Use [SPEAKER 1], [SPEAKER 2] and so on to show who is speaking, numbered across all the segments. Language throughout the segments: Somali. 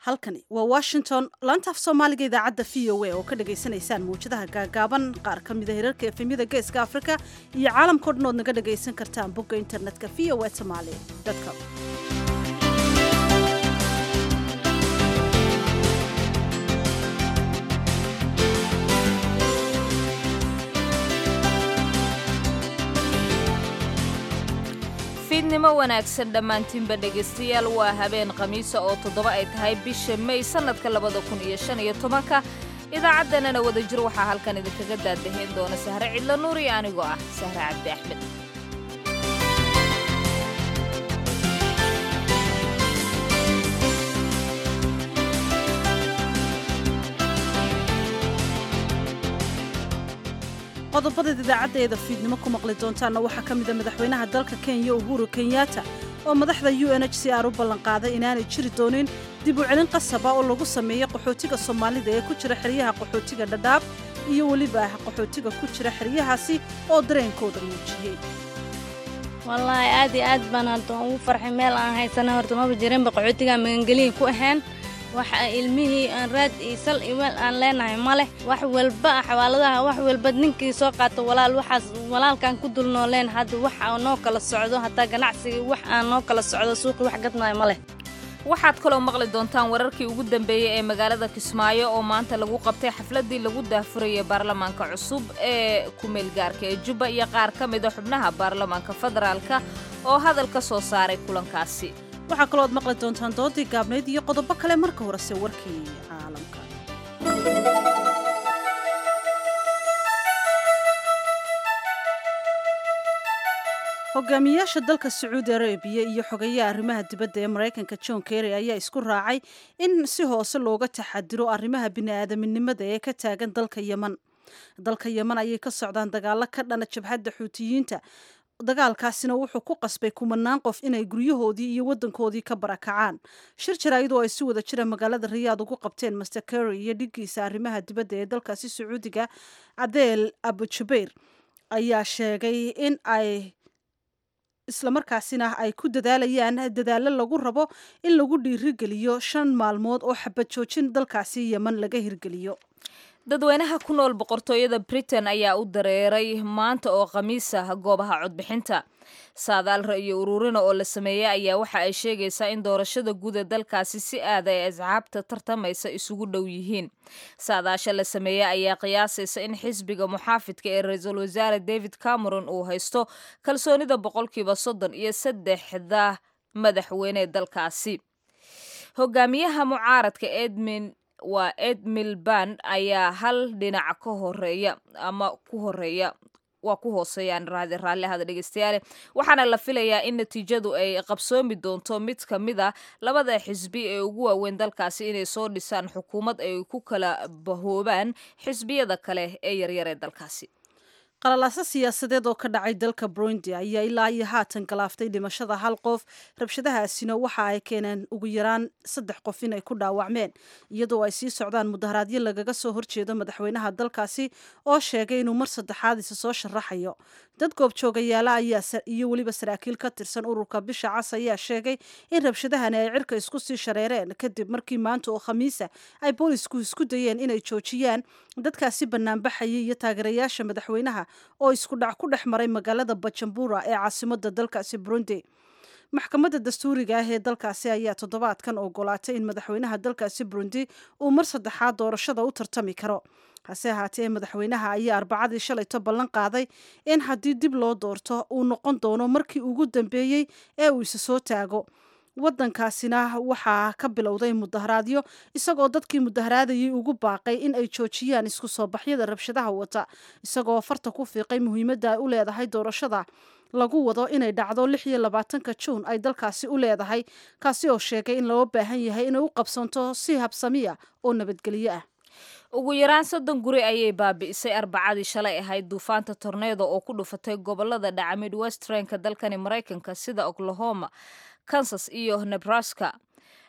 [SPEAKER 1] halkani waa washington laanta af soomaaliga idaacadda v o a oo ka dhagaysanaysaan mawjadaha gaagaaban qaar ka mida hirarka efemyada geeska afrika iyo caalamkao dhan ood naga dhagaysan kartaan bogga internetka v o a somaali com
[SPEAKER 2] fiidnimo wanaagsan dhammaantiinba dhegaystayaal waa habeen khamiisa oo toddoba ay tahay bisha mey sannadka labada kun iyo shan iyo tobanka idaacaddannana wadajir waxaa halkan idinkaga daadahayn doona sahre cidlo nuur iyo anigoo ah sahre cabdi axmed
[SPEAKER 1] qodobadaed idaacaddeeda fiidnimo ku maqli doontaanna waxaa ka mida madaxweynaha dalka kenya uhuru kenyatta oo madaxda u n h c r u ballanqaaday inaanay jiri doonin dib u celin qasaba oo lagu sameeyo qaxootiga soomaalida ee ku jira xeryaha qaxootiga dhadhaab iyo weliba qaxootiga ku jira xeryahaasi oo dareenkooda muujiyey
[SPEAKER 3] wallaahi aad iyo aad baan hadda ugu farxay meel aan haysana horta maba jirinba qaxootiga magangeliya ku ahayn waxa ilmihii aan raad iyo sal iyo meel aan leenahay ma leh wax walba xawaaladaha wax walba ninkii soo qaato walaal waxaas walaalkaan ku dul nooleen hadda wax aan noo kala socdo hataa ganacsigii wax aan noo kala socdo suuqii wax gadnayo ma leh
[SPEAKER 2] waxaad kaloo maqli doontaan wararkii ugu dambeeyey ee magaalada kismaayo oo maanta lagu qabtay xafladdii lagu daahfurayay baarlamaanka cusub ee ku-meelgaarka ee jubba iyo qaar ka mida xubnaha baarlamaanka federaalka oo hadal ka soo saaray kulankaasi
[SPEAKER 1] waxaa kaloo ad maqli doontaan doodii gaabnayd iyo qodobo kale marka horese warkii caalamka hogaamiyaasha dalka sacuudi arabiya iyo xogeyaha arrimaha dibadda ee maraykanka john kerry ayaa isku raacay in si hoose looga taxadiro arrimaha bini'aadaminimada ee ka taagan dalka yeman dalka yeman ayay ka socdaan dagaalo ka dhana jabhadda xuutiyiinta dagaalkaasina wuxuu ku qasbay kumanaan qof inay guryahoodii iyo wadankoodii ka barakacaan shir jaraa'idoo ay si wada jira magaalada riyaad ugu qabteen master kerry iyo dhiggiisa arrimaha dibadda ee dalkaasi sacuudiga cadeel abujubayr ayaa sheegay in ay islamarkaasina ay ku dadaalayaan dadaallo lagu rabo in lagu dhiirigeliyo shan maalmood oo xabad joojin dalkaasi yeman laga hirgeliyo
[SPEAKER 2] dadweynaha ku nool boqortooyada britain ayaa u dareeray maanta oo khamiis ah goobaha codbixinta saadaal ra'yo ururina oo la sameeyey ayaa waxa ay sheegaysaa in doorashada guud ee dalkaasi si aad ay asxaabta tartamaysa isugu dhow yihiin saadaasha la sameeyey ayaa qiyaasaysa in xisbiga muxaafidka ee ra-iisul wasaare david cameron uu haysto kalsoonida boqolkiiba soddon iyo saddexda madaxweyne dalkaasi hogaamiyaha mucaaradka edmin waa ed milband ayaa hal dhinac ka horeeya ama ku horeeya waa ku hooseeyaan raadi raalli ahada dhegeystayaale waxaana la filayaa in natiijadu ay qabsoomi doonto mid ka mid a labada xisbi ee ugu waaweyn dalkaasi inay soo dhisaan xukuumad ay ku kala bahoobaan xisbiyada kale ee yaryar ee dalkaasi
[SPEAKER 1] qalalaaso siyaasadeed oo ka dhacay dalka burundi ayaa ilaa iyo haatan galaaftay dhimashada hal qof rabshadahaasina waxa ay keeneen ugu yaraan saddex qof inay ku dhaawacmeen iyadoo ay sii socdaan mudaharaadyo lagaga soo horjeedo madaxweynaha dalkaasi oo sheegay inuu mar saddexaad isa soo sharaxayo dad goobjoogayaala ayaa iyo weliba saraakiil ka tirsan ururka bisha cas ayaa sheegay in rabshadahani ay cirka isku sii shareereen kadib markii maanta oo khamiisa ay boolisku isku dayeen inay joojiyaan dadkaasi banaanbaxayay iyo taageerayaasha madaxweynaha oo isku dhac ku dhex maray magaalada bajambura ee caasimada dalkaasi burundi maxkamadda dastuuriga ah ee dalkaasi ayaa toddobaadkan ogolaatay in madaxweynaha dalkaasi burundi uu mar saddexaad doorashada u tartami karo hase ahaatee madaxweynaha ayaa arbacadii shalayto ballan qaaday in haddii dib loo doorto uu noqon doono markii ugu dambeeyey ee uu isa soo taago wadankaasina waxaa ka bilowday mudaharaadyo isagoo dadkii mudaharaadayay ugu baaqay in ay joojiyaan isku soo baxyada rabshadaha wata isagoo farta ku fiiqay muhiimadda ay u leedahay doorashada lagu wado inay dhacdo lix iyo labaatanka juun ay dalkaasi u leedahay kaasi oo sheegay in loo baahan yahay inay u qabsanto si habsamiya oo nabadgelyo ah
[SPEAKER 2] ugu yaraan soddon guri ayay baabi'isay arbacadii shalay ahayd duufaanta torneedo oo ku dhufatay gobolada dhaca midwestrenka dalkani maraykanka sida oklahoma kansas iyo nebraska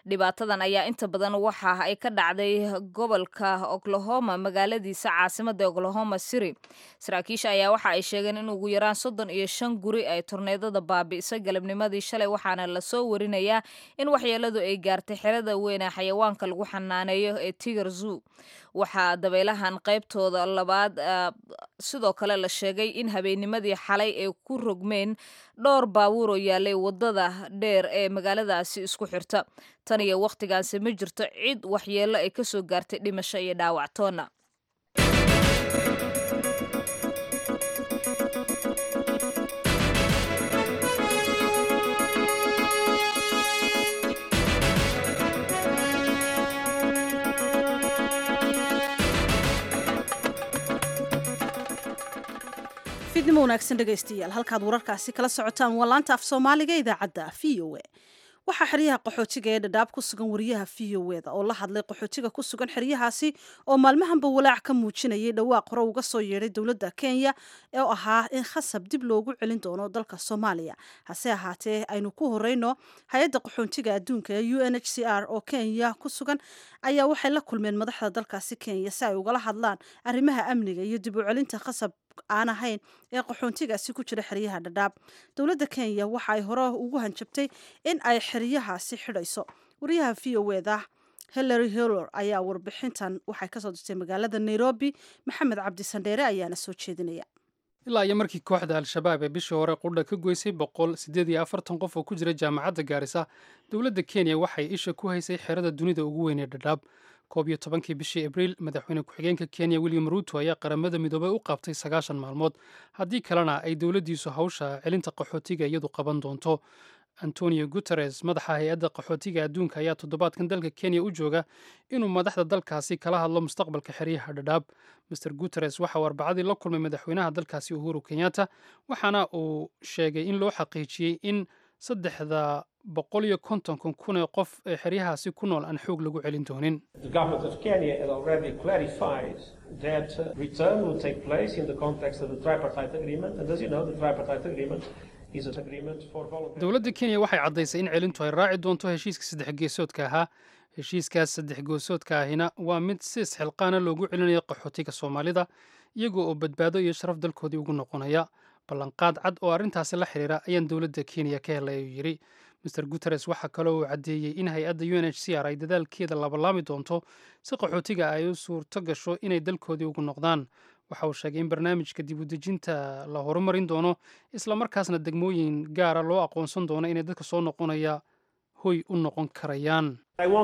[SPEAKER 2] dhibaatadan ayaa inta badan waxa ay ka dhacday gobolka oklahoma magaaladiisa caasimada oklahoma city saraakiisha ayaa waxa ay sheegeen in ugu yaraan soddon iyo shan guri ay torneedada baabi'isay galabnimadii shalay waxaana lasoo warinayaa in waxyeeladu ay gaartay xerada weyn ee xayawaanka lagu xanaaneeyo ee tiger zoo waxaa dabaylahan qaybtooda labaad sidoo kale la sheegay in habeennimadii xalay ay ku rogmeen dhowr baabuur oo yaalay wadada dheer ee magaaladaasi isku xirta tan iyo wakhtigaanse ma jirto cid waxyeello ay kasoo gaartay dhimasho iyo dhaawactoona
[SPEAKER 1] fiidnimo wanaagsan dhegaystayaal halkaad wararkaasi kala socotaan waa laanta af soomaaliga idaacadda v o a waxaa xeryaha qaxootiga ee dhadhaab ku sugan wariyaha v o eda oo la hadlay qaxootiga ku sugan xeryahaasi oo maalmahanba walaac ka muujinayay dhawaaq hore uga soo yeedhay dowladda kenya oo ahaa in khasab dib loogu celin doono dalka soomaaliya hase ahaatee aynu ku horeyno hay-adda qaxoontiga adduunka ee u n h c r oo kenya ku sugan ayaa waxay la kulmeen madaxda dalkaasi kenya si ay ugala hadlaan arrimaha amniga iyo dib u celinta khasab aan ahayn ee qaxoontigaasi ku jira xeryaha dhadhaab dowladda kenya waxa ay hore ugu hanjabtay in ay xeryahaasi xidhayso wariyaha v o eda hillary hiller ayaa warbixintan waxay kasoo dirtay magaalada nairobi maxamed cabdi sandheere ayaana soo jeedinaya
[SPEAKER 4] ilaa iyo markii kooxda al-shabaab ee bishii hore qudha ka goysay boqol siddeed iyo afartan qof oo ku jira jaamacadda gaarisa dowladda kenya waxay isha ku haysay xerada dunida ugu weyn ee dhadhaab koob iyo tobankii bishii abriil madaxweyne ku-xigeenka kenya william ruuto ayaa qaramada midoobay u qabtay sagaashan maalmood haddii kalena ay dowladdiisu hawsha celinta qaxootiga iyadu qaban doonto antonio guteres madaxa hay-adda qaxootiga adduunka ayaa toddobaadkan dalka kenya u jooga inuu madaxda dalkaasi kala hadlo mustaqbalka xeryaha dhadhaab master guteres waxa uu arbacadii la kulmay madaxweynaha dalkaasi uhuru kenyatta waxaana uu sheegay in loo xaqiijiyey in saddexda boqol iyo kontonkan kun ee qof ee xeryahaasi ku nool aan xoog lagu celin doonin dowladda kenya waxay caddaysay in celintu ay raaci doonto heshiiska saddex geesoodka ahaa heshiiskaas saddex geesoodka ahina waa mid si isxilqaana loogu celinayo qaxootiga soomaalida iyagoo oo badbaado iyo sharaf dalkoodii ugu noqonaya ballanqaad cad oo arrintaasi la xiriira ayaan dowladda kenya ka helay ayuu yidhi master guteres waxaa kaloo uu caddeeyey in hay-adda u n h c r ay dadaalkeeda labalaami doonto si qaxootiga ay u suurto gasho inay dalkoodii ugu noqdaan waxa uu sheegay in barnaamijka dib u dejinta la horumarin doono islamarkaasna degmooyin gaara loo aqoonsan doono inay dadka soo noqonaya hoy u noqon karayaan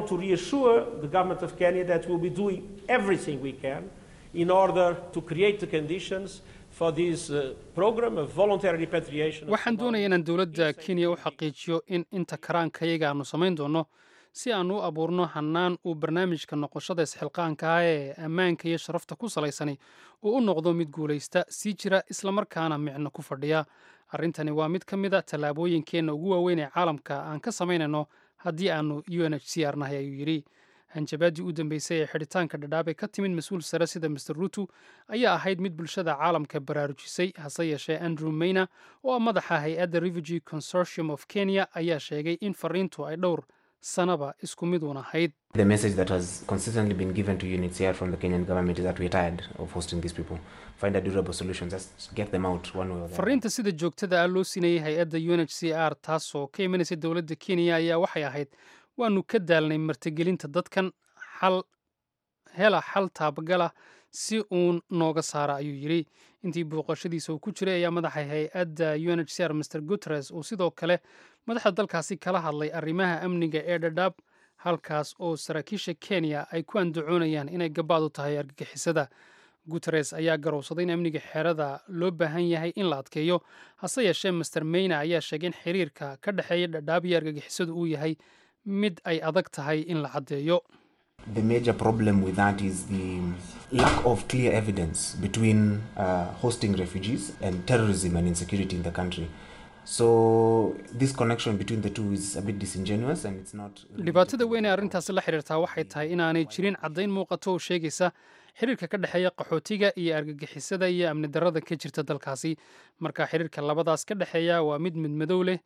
[SPEAKER 4] waxaan doonaya inaan dowladda kenya u xaqiijiyo in inta karaankayaga aanu samayn doonno si aanu u abuurno hannaan uu barnaamijka noqoshada isxilqaanka ah ee ammaanka iyo sharafta ku salaysani uu u noqdo mid guulaysta sii jira islamarkaana micno ku fadhiya arrintani waa mid ka mid a tallaabooyinkeenna ugu waaweyn ee caalamka aan ka samaynayno haddii aanu u n h c r nahay ayuu yidhi hanjabaadii u dambeysay ee xidhitaanka dhadhaabay ka timid mas-uul sare sida master ruutu ayaa ahayd mid bulshada caalamka baraarujisay hase yeeshee andrew mayna oo ah madaxa hay-adda refugee consortium of kenya ayaa sheegay in fariintu ay dhowr sanaba isku mid uun ahayd
[SPEAKER 5] The message that has consistently been given to UNHCR from the Kenyan government is that we're tired of hosting these people. Find a durable solution, just get them out one way or the other.
[SPEAKER 4] fariinta sida joogtada ah loo siinayay hay-adda u n h c r taasoo ka imanaysa dowladda kenya ayaa waxay ahayd waanu ka daalnay martigelinta dadkan xal hela xal taabagala si uun nooga saara ayuu yidhi intii booqashadiisa uu ku jiray ayaa madaxa hay-adda u n h c r mr guteres uu sidoo kale madaxda dalkaasi kala hadlay arrimaha amniga ee dhadhaab halkaas oo saraakiisha kenya ay ku andacoonayaan inay gabaad u tahay argagixisada guteres ayaa garowsaday in amniga xerada loo baahan yahay in la adkeeyo hase yeeshee master mayna ayaa sheegay in xiriirka ka dhexeeya dhadhaab iyo argagixisadu uu yahay mid ay adag tahay in la caddeeyo
[SPEAKER 5] The major problem with that is the lack of clear evidence between uh, hosting refugees and terrorism and insecurity in the country. So this connection between the two is a bit disingenuous and it's not.
[SPEAKER 4] dhibaatada weyn ee arrintaasi la xiriirtaa waxay tahay inaanay jirin caddayn muuqato oo sheegaysa xiriirka ka dhexeeya qaxootiga iyo argagixisada iyo amni darrada ka jirta dalkaasi marka xiriirka labadaas ka dhexeeya waa mid midmadow leh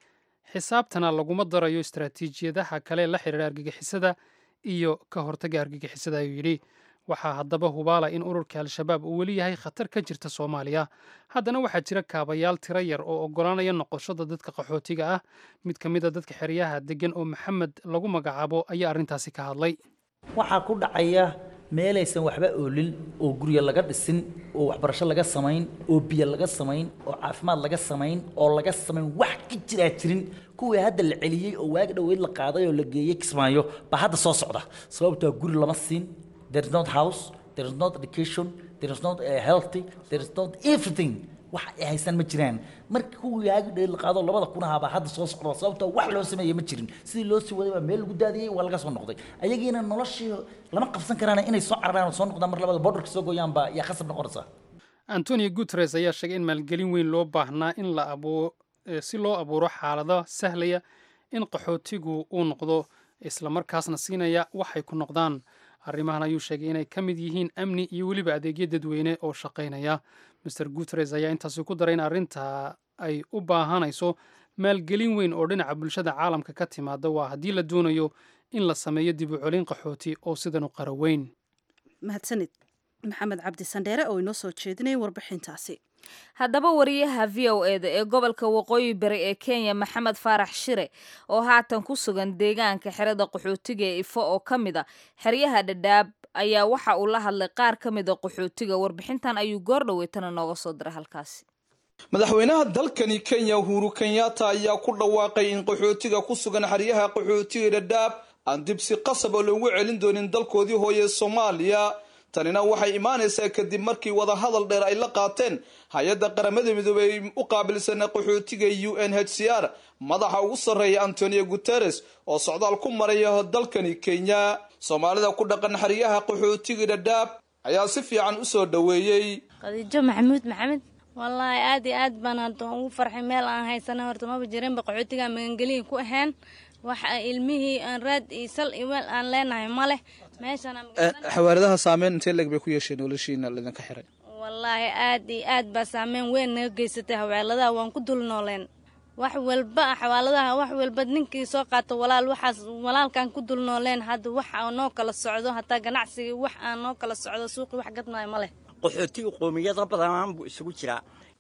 [SPEAKER 4] xisaabtana laguma darayo istaraatiijiyadaha kale la xidhiira argagixisada iyo ka hortaga argagixisada ayuu yidhi waxaa haddaba hubaala in ururka al-shabaab uu weli yahay khatar ka jirta soomaaliya haddana waxaa jira kaabayaal tiro yar oo oggolaanaya noqoshada dadka qaxootiga ah mid ka mid a dadka xeryaha deggan oo maxamed lagu magacaabo ayaa arrintaasi ka hadlay
[SPEAKER 6] waxaa ku dhacaya meelaysan waxba oolin oo guryo laga dhisin oo waxbarasho laga samayn oo biyo laga samayn oo caafimaad laga samayn oo laga samayn wax ka jiraa jirin kuwii hadda la celiyey oo waagi dhoweyd la qaaday oo la geeyey kismaayo baa hadda soo socda sababtoo guri lama siin there is not house there is not education there is not uh, healthy there is not everything wax ay haystaan ma jiraan marka kuwii waagi dhoweyd la qaado labada kun ahaa baa hadda soo socda sababtoo wax loo sameeyey ma jirin sidii loo sii waday baa meel lagu daadiyey waa laga soo noqday ayagiina noloshii lama qabsan karaan inay soo cararaan oo soo noqdaan mar labada borderka soo gooyaan baa yaa khasab noqonaysa
[SPEAKER 4] antonio guteres ayaa sheegay in maalgelin weyn loo baahnaa in la abuo si loo abuuro xaalado sahlaya in qaxootigu uu noqdo islamarkaasna siinaya waxay ku noqdaan arrimahan ayuu sheegay inay ka mid yihiin amni iyo weliba adeegyo dadweyne oo shaqaynaya master guteres ayaa intaasi ku daray in arrintaa ay u baahanayso maalgelin weyn oo dhinaca bulshada caalamka ka timaada waa haddii la doonayo in la sameeyo dib u celin qaxooti oo sidan u qara weyn
[SPEAKER 1] mahadsanid maxamed cabdi sandheere oo inoo soo jeedinaya warbixintaasi
[SPEAKER 2] haddaba wariyaha v o eda ee gobolka waqooyi bari ee kenya maxamed faarax shire oo haatan ku sugan deegaanka xerada qaxootiga ee ifo oo ka mid a xeryaha dhadhaab ayaa waxa uu la hadlay qaar ka mid a qaxootiga warbixintan ayuu goor dhaweytana nooga soo diray halkaasi
[SPEAKER 7] madaxweynaha dalkani kenya uhuru kenyatta ayaa ku dhawaaqay in qaxootiga ku sugan xeryaha qaxootiga dhadhaab aan dib si qasab oo loogu celin doonin dalkoodii hooye soomaaliya tanina waxay imaanaysaa kadib markii wadahadal dheer ay la qaateen hay-adda qaramada midoobey u qaabilsana qaxootiga u n h c r madaxa ugu sarreeya antonio guteres oo socdaal ku maraya dalkani kenya soomaalida ku dhaqan xeryaha qaxootiga dhadhaab ayaa si fiican usoo dhoweeyey
[SPEAKER 3] khadiijo maxamuud maxamed wallaahi aad iyo aad baan hadda ugu farxay meel aan haysana horta maba jirinba qaxootiga magangeliya ku ahayn waxa ilmihii aan raad iyo sal iyo meel aan leenahay ma leh
[SPEAKER 7] xawaaradaha saameyn intee leeg bay ku yeesheen noloshiina lidinka xiray
[SPEAKER 3] wallaahi aad iyo aad baa saameyn weyn naga geysatay xawaaladaha waan ku dul nooleen wax walba xawaaladaha wax walba ninkii soo qaato walaal waxaas walaalkaan ku dul nooleen hadda wax aan noo kala socdo hataa ganacsigii wax aan noo kala socdo suuqii wax gadmaayo ma leh
[SPEAKER 8] qaxootiga qoomiyada badanaan buu isugu jiraa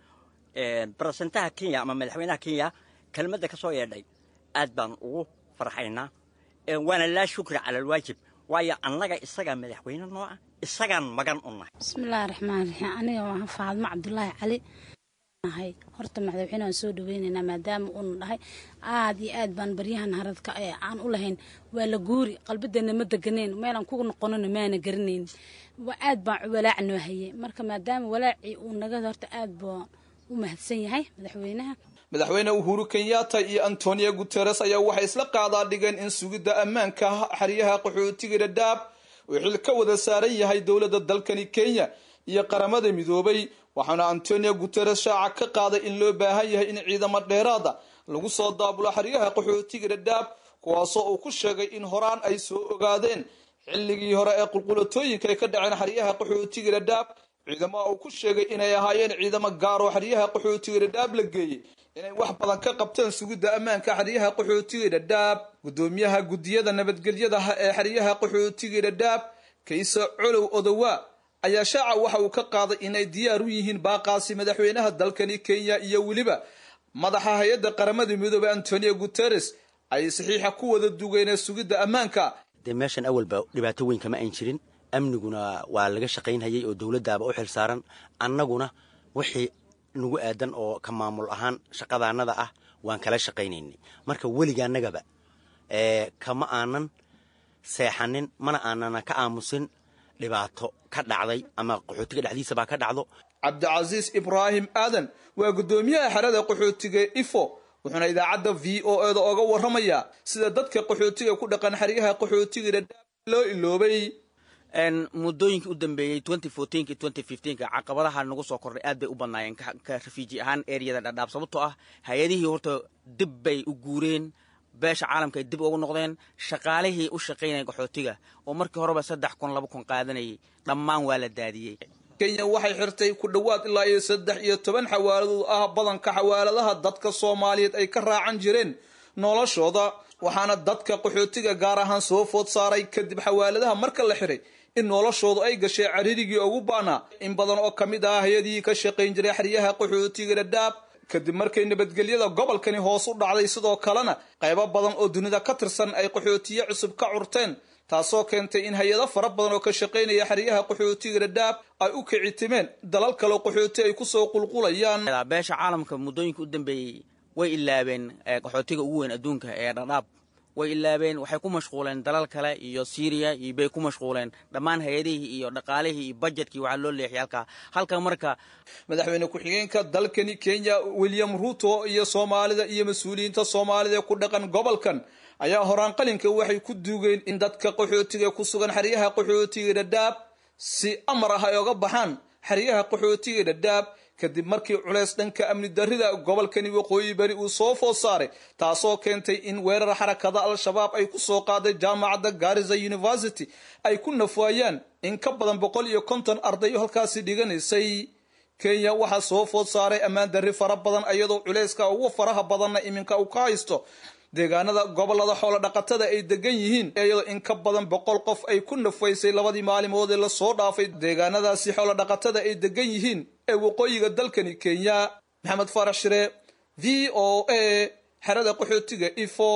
[SPEAKER 8] barasentaha kenya ama madaxweynaha kenya kelmadda ka soo yeedhay aad baan ugu farxaynaa waana laa shukri cala alwaajib waayo annaga isagaa madaxweyne noo ah isagaan magan u nahay
[SPEAKER 9] bismillaahi raxmaan raxiim aniga waa faadmo cabdulaahi cali nahay horta madaxweyne aan soo dhaweynaynaa maadaama uuna dhahay aad iyo aad baan baryahan haradka ee aan u lahayn waa la guuri qalbadeena ma deganeen meelaan ku noqonona maana garanayn aad baan walaac noo hayay marka maadaama walaacii uu naga horta aad baan u mahadsan yahay madaxweynaha
[SPEAKER 7] madaxweyne uhuru kenyatta iyo antonio guteres ayaa waxay isla qaadaa dhigeen in sugidda ammaanka xeryaha qaxootiga dhadhaab uu xil ka wada saaran yahay dowladda dalkani kenya iyo qaramada midoobay waxaana antonio guteres shaaca ka qaaday in loo baahan yahay in ciidamo dheeraada lagu soo daabulo xeryaha qaxootiga dhadhaab kuwaasoo uu ku sheegay in horaan ay soo ogaadeen xilligii hore ee qulqulatooyinka ay ka dhaceen xeryaha qaxootiga dhadhaab ciidamo uu ku sheegay inay ahaayeen ciidamo gaaroo xeryaha qaxootiga dhadhaab la geeyey inay wax badan ka qabteen sugidda ammaanka xeryaha qaxootiga dhadhaab guddoomiyaha guddiyada nabadgelyadaha ee xeryaha qaxootiga dhadhaab kayse colow odowa ayaa shaaca waxa uu ka qaaday inay diyaar u yihiin baaqaasi madaxweynaha dalkani kenya iyo weliba madaxa hay-adda qaramada midoobey antonio guteres ay saxiixa ku wada dugeen sugidda ammaanka
[SPEAKER 8] dee meeshan awalba dhibaato weyn kama ayn jirin amniguna waa laga shaqaynhayay oo dowladdaaba u xil saaran annaguna wixii nagu aadan oo ka maamul ahaan shaqadaanada ah waan kala shaqaynaynay marka weligaannagaba kama aanan seexanin mana aanana ka aamusin dhibaato ka dhacday ama qaxootiga dhexdiisabaa ka dhacdo
[SPEAKER 7] cabdicasiis ibraahim aadan waa guddoomiyaha xerada qaxootiga ifo wuxuuna idaacadda v o eda oga warramayaa sida dadka qaxootiga ku dhaqan xeryaha qaxootiga dhadhaab loo iloobay
[SPEAKER 10] muddooyinkii u dambeeyey caqabadaha nagu soo kordhay aad bay u badnaayeen ka rafiiji ahaan ereyada dhadhaab sababtoo ah hay-adihii horta dib bay u guureen beesha caalamka ay dib ugu noqdeen shaqaalihii u shaqaynaya qaxootiga oo markii horeba saddex kun laba kun qaadanayay dhammaan waa la daadiyey
[SPEAKER 7] kenya waxay xirtay ku dhowaad ilaa iyo saddex iyo toban xawaaladood ah badanka xawaaladaha dadka soomaaliyeed ay ka raacan jireen noloshooda waxaana dadka qaxootiga gaar ahaan soo food saaray kadib xawaaladaha marka la xiray in noloshoodu ay gashay caririgii ugu baanaa in badan oo ka mid ah hay-adihii ka shaqayn jiray xeryaha qaxootiga dhadhaab kadib markay nabadgelyada gobolkani hoos u dhacday sidoo kalena qaybo badan oo dunida ka tirsan ay qaxootiye cusub ka curteen taasoo keentay in hay-ado fara badan oo ka shaqaynaya xeryaha qaxootiga dhadhaab ay u kicitimeen dalal kaleo qaxooti ay kusoo qulqulayaan
[SPEAKER 10] beesha caalamka muddooyinka u dambeeyey way ilaabeen qaxootiga ugu weyn adduunka ee dhadhaab way ilaabeen waxay ku mashquuleen dalal kale iyo syriya iyo bay ku mashquuleen dhammaan hay-adihii iyo dhaqaalihii iyo bajetkii waxaa loo leexiyay halkaa halka marka
[SPEAKER 7] madaxweyne ku-xigeenka dalkani kenya william ruto iyo soomaalida iyo mas-uuliyiinta soomaalida ee ku dhaqan gobolkan ayaa horaan qalinka waxay ku duugeen in dadka qaxootiga ku sugan xeryaha qaxootiga dhadhaab si amar ah ay oga baxaan xeryaha qaxootiga dhadhaab kadib markii culeys dhanka amni darrida gobolkani waqooyi bari uu soo food saaray taasoo keentay in weerar xarakada al-shabaab ay ku soo qaaday jaamacadda garisa university ay ku nafwaayaan in ka badan boqol iyo konton ardayo halkaasi dhiganaysay kenya waxaa soo food saaray ammaan darri fara badan iyadoo culeyska ugu faraha badanna iminka uu ka haysto deegaanada gobolada xoolo dhaqatada ay degan yihiin iyadoo in ka badan boqol qof ay ku nafaysay labadii maalimood ee lasoo dhaafay deegaanadaasi xoolo dhaqatada ay degan yihiin ee waqooyiga dalkani kenya maxamed faarax shire v o a xerada qaxootiga ifo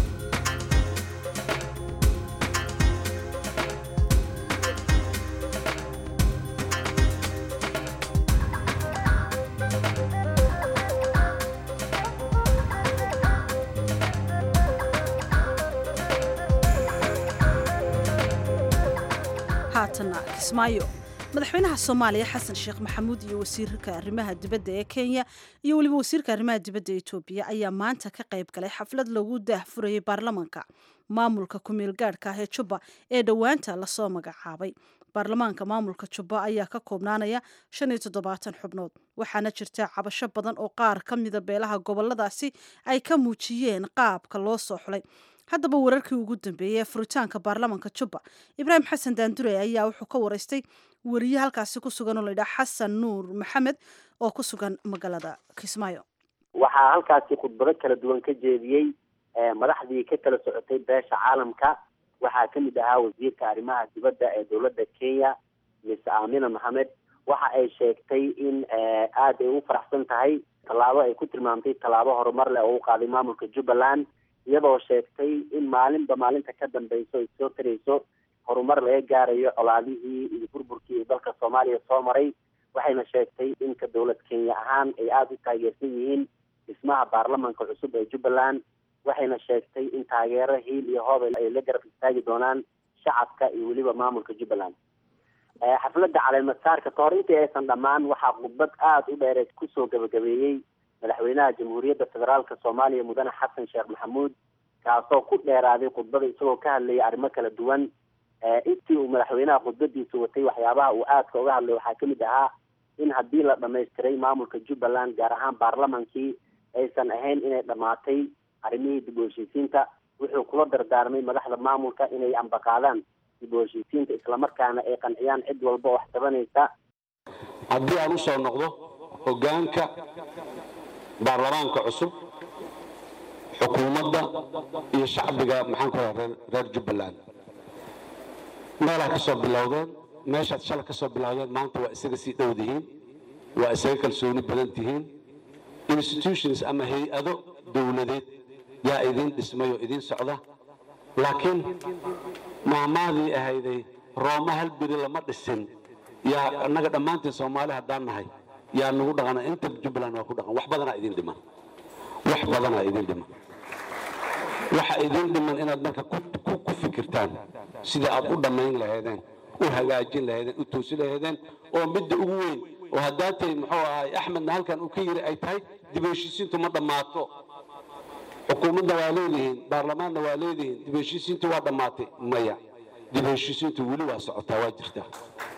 [SPEAKER 1] haatana kismaayo madaxweynaha soomaaliya xasan sheekh maxamuud iyo wasiirka arrimaha dibadda ee kenya iyo weliba wasiirka arrimaha dibadda ee etoobiya ayaa maanta ka qayb galay xaflad lagu daahfurayay baarlamaanka maamulka ku-meel gaadhka ah ee jubba ee dhowaanta lasoo magacaabay baarlamaanka maamulka jubba ayaa ka koobnaanaya shan iyo toddobaatan xubnood waxaana jirta cabasho badan oo qaar ka mida beelaha goboladaasi ay ka muujiyeen qaabka loo soo xulay haddaba wararkii ugu dambeeyey ee furitaanka baarlamaanka jubba ibraahim xasan daandure ayaa wuxuu ka waraystay weriye halkaasi ku sugan oo layidhaha xasan nuur maxamed oo ku sugan magaalada kismaayo
[SPEAKER 11] waxaa halkaasi khudbado kala duwan ka jeediyey madaxdii ka kala socotay beesha caalamka waxaa kamid ahaa wasiirka arrimaha dibadda ee dowladda kenya miss amina maxamed waxa ay sheegtay in aada ay u faraxsan tahay tallaabo ay ku tilmaamtay tallaabo horumar leh oo u qaaday maamulka jubbaland iyadoo sheegtay in maalinba maalinta ka dambeyso ay soo tarayso horumar laga gaarayo colaadihii iyo burburkii dalka soomaaliya soo maray waxayna sheegtay in ka dowlad kenya ahaan ay aada u taageersan yihiin dhismaha baarlamanka cusub ee jubbaland waxayna sheegtay in taageero hiil iyo hoob ay la garab istaagi doonaan shacabka iyo weliba maamulka jubbaland xafladda caleemasaarka kahor intii aysan dhammaan waxaa khudbad aada u dheereed kusoo gabagabeeyey madaxweynaha jamhuuriyadda federaalka soomaaliya mudane xasan sheekh maxamuud kaasoo ku dheeraaday khudbada isagoo ka hadlayay arrimo kala duwan intii uu madaxweynaha khudbadiisa watay waxyaabaha uu aadka uga hadlay waxaa kamid ahaa in haddii la dhamaystiray maamulka jubbaland gaar ahaan baarlamankii aysan ahayn inay dhammaatay arrimihii dib u heshiisiinta wuxuu kula dardaarmay madaxda maamulka inay ambaqaadaan dib u heshiisiinta islamarkaana ay qanciyaan cid walba wax tabanaysa
[SPEAKER 12] haddii aan usoo noqdo hogaanka baarlamaanka cusub xukuumadda iyo shacbiga maxaan ku raha reer jubbaland meelaa ka soo bilowdeen meeshaad shala ka soo bilowdeen maanta waa isaga sii dhow dihiin waa isaga kalsooni badan tihiin institutions ama hay-ado dowladeed yaa idiin dhismay oo idiin socda laakiin maamaadii ahayday rooma hal beri lama dhisin yaa annaga dhammaantiin soomaali haddaan nahay yaa nagu dhaqana inta jubbaland waa ku dhaqan wax badanaa idin dhiman wax badanaa idin dhiman waxa idin dhiman inaad marka ku fikirtaan sidai aad u dhammayn lahaydeen u hagaajin lahaydeen u toosin lahaydeen oo midda ugu weyn oo haddaatay muxuu ahay axmedna halkan uu ka yiri ay tahay dib u heshiisiintu ma dhammaato xukuumadna waa leedihiin baarlamaanna waa leedihiin dib u heshiisiintu waa dhammaatay maya dib u heshiisiintu weli waa socotaa waa jirtaa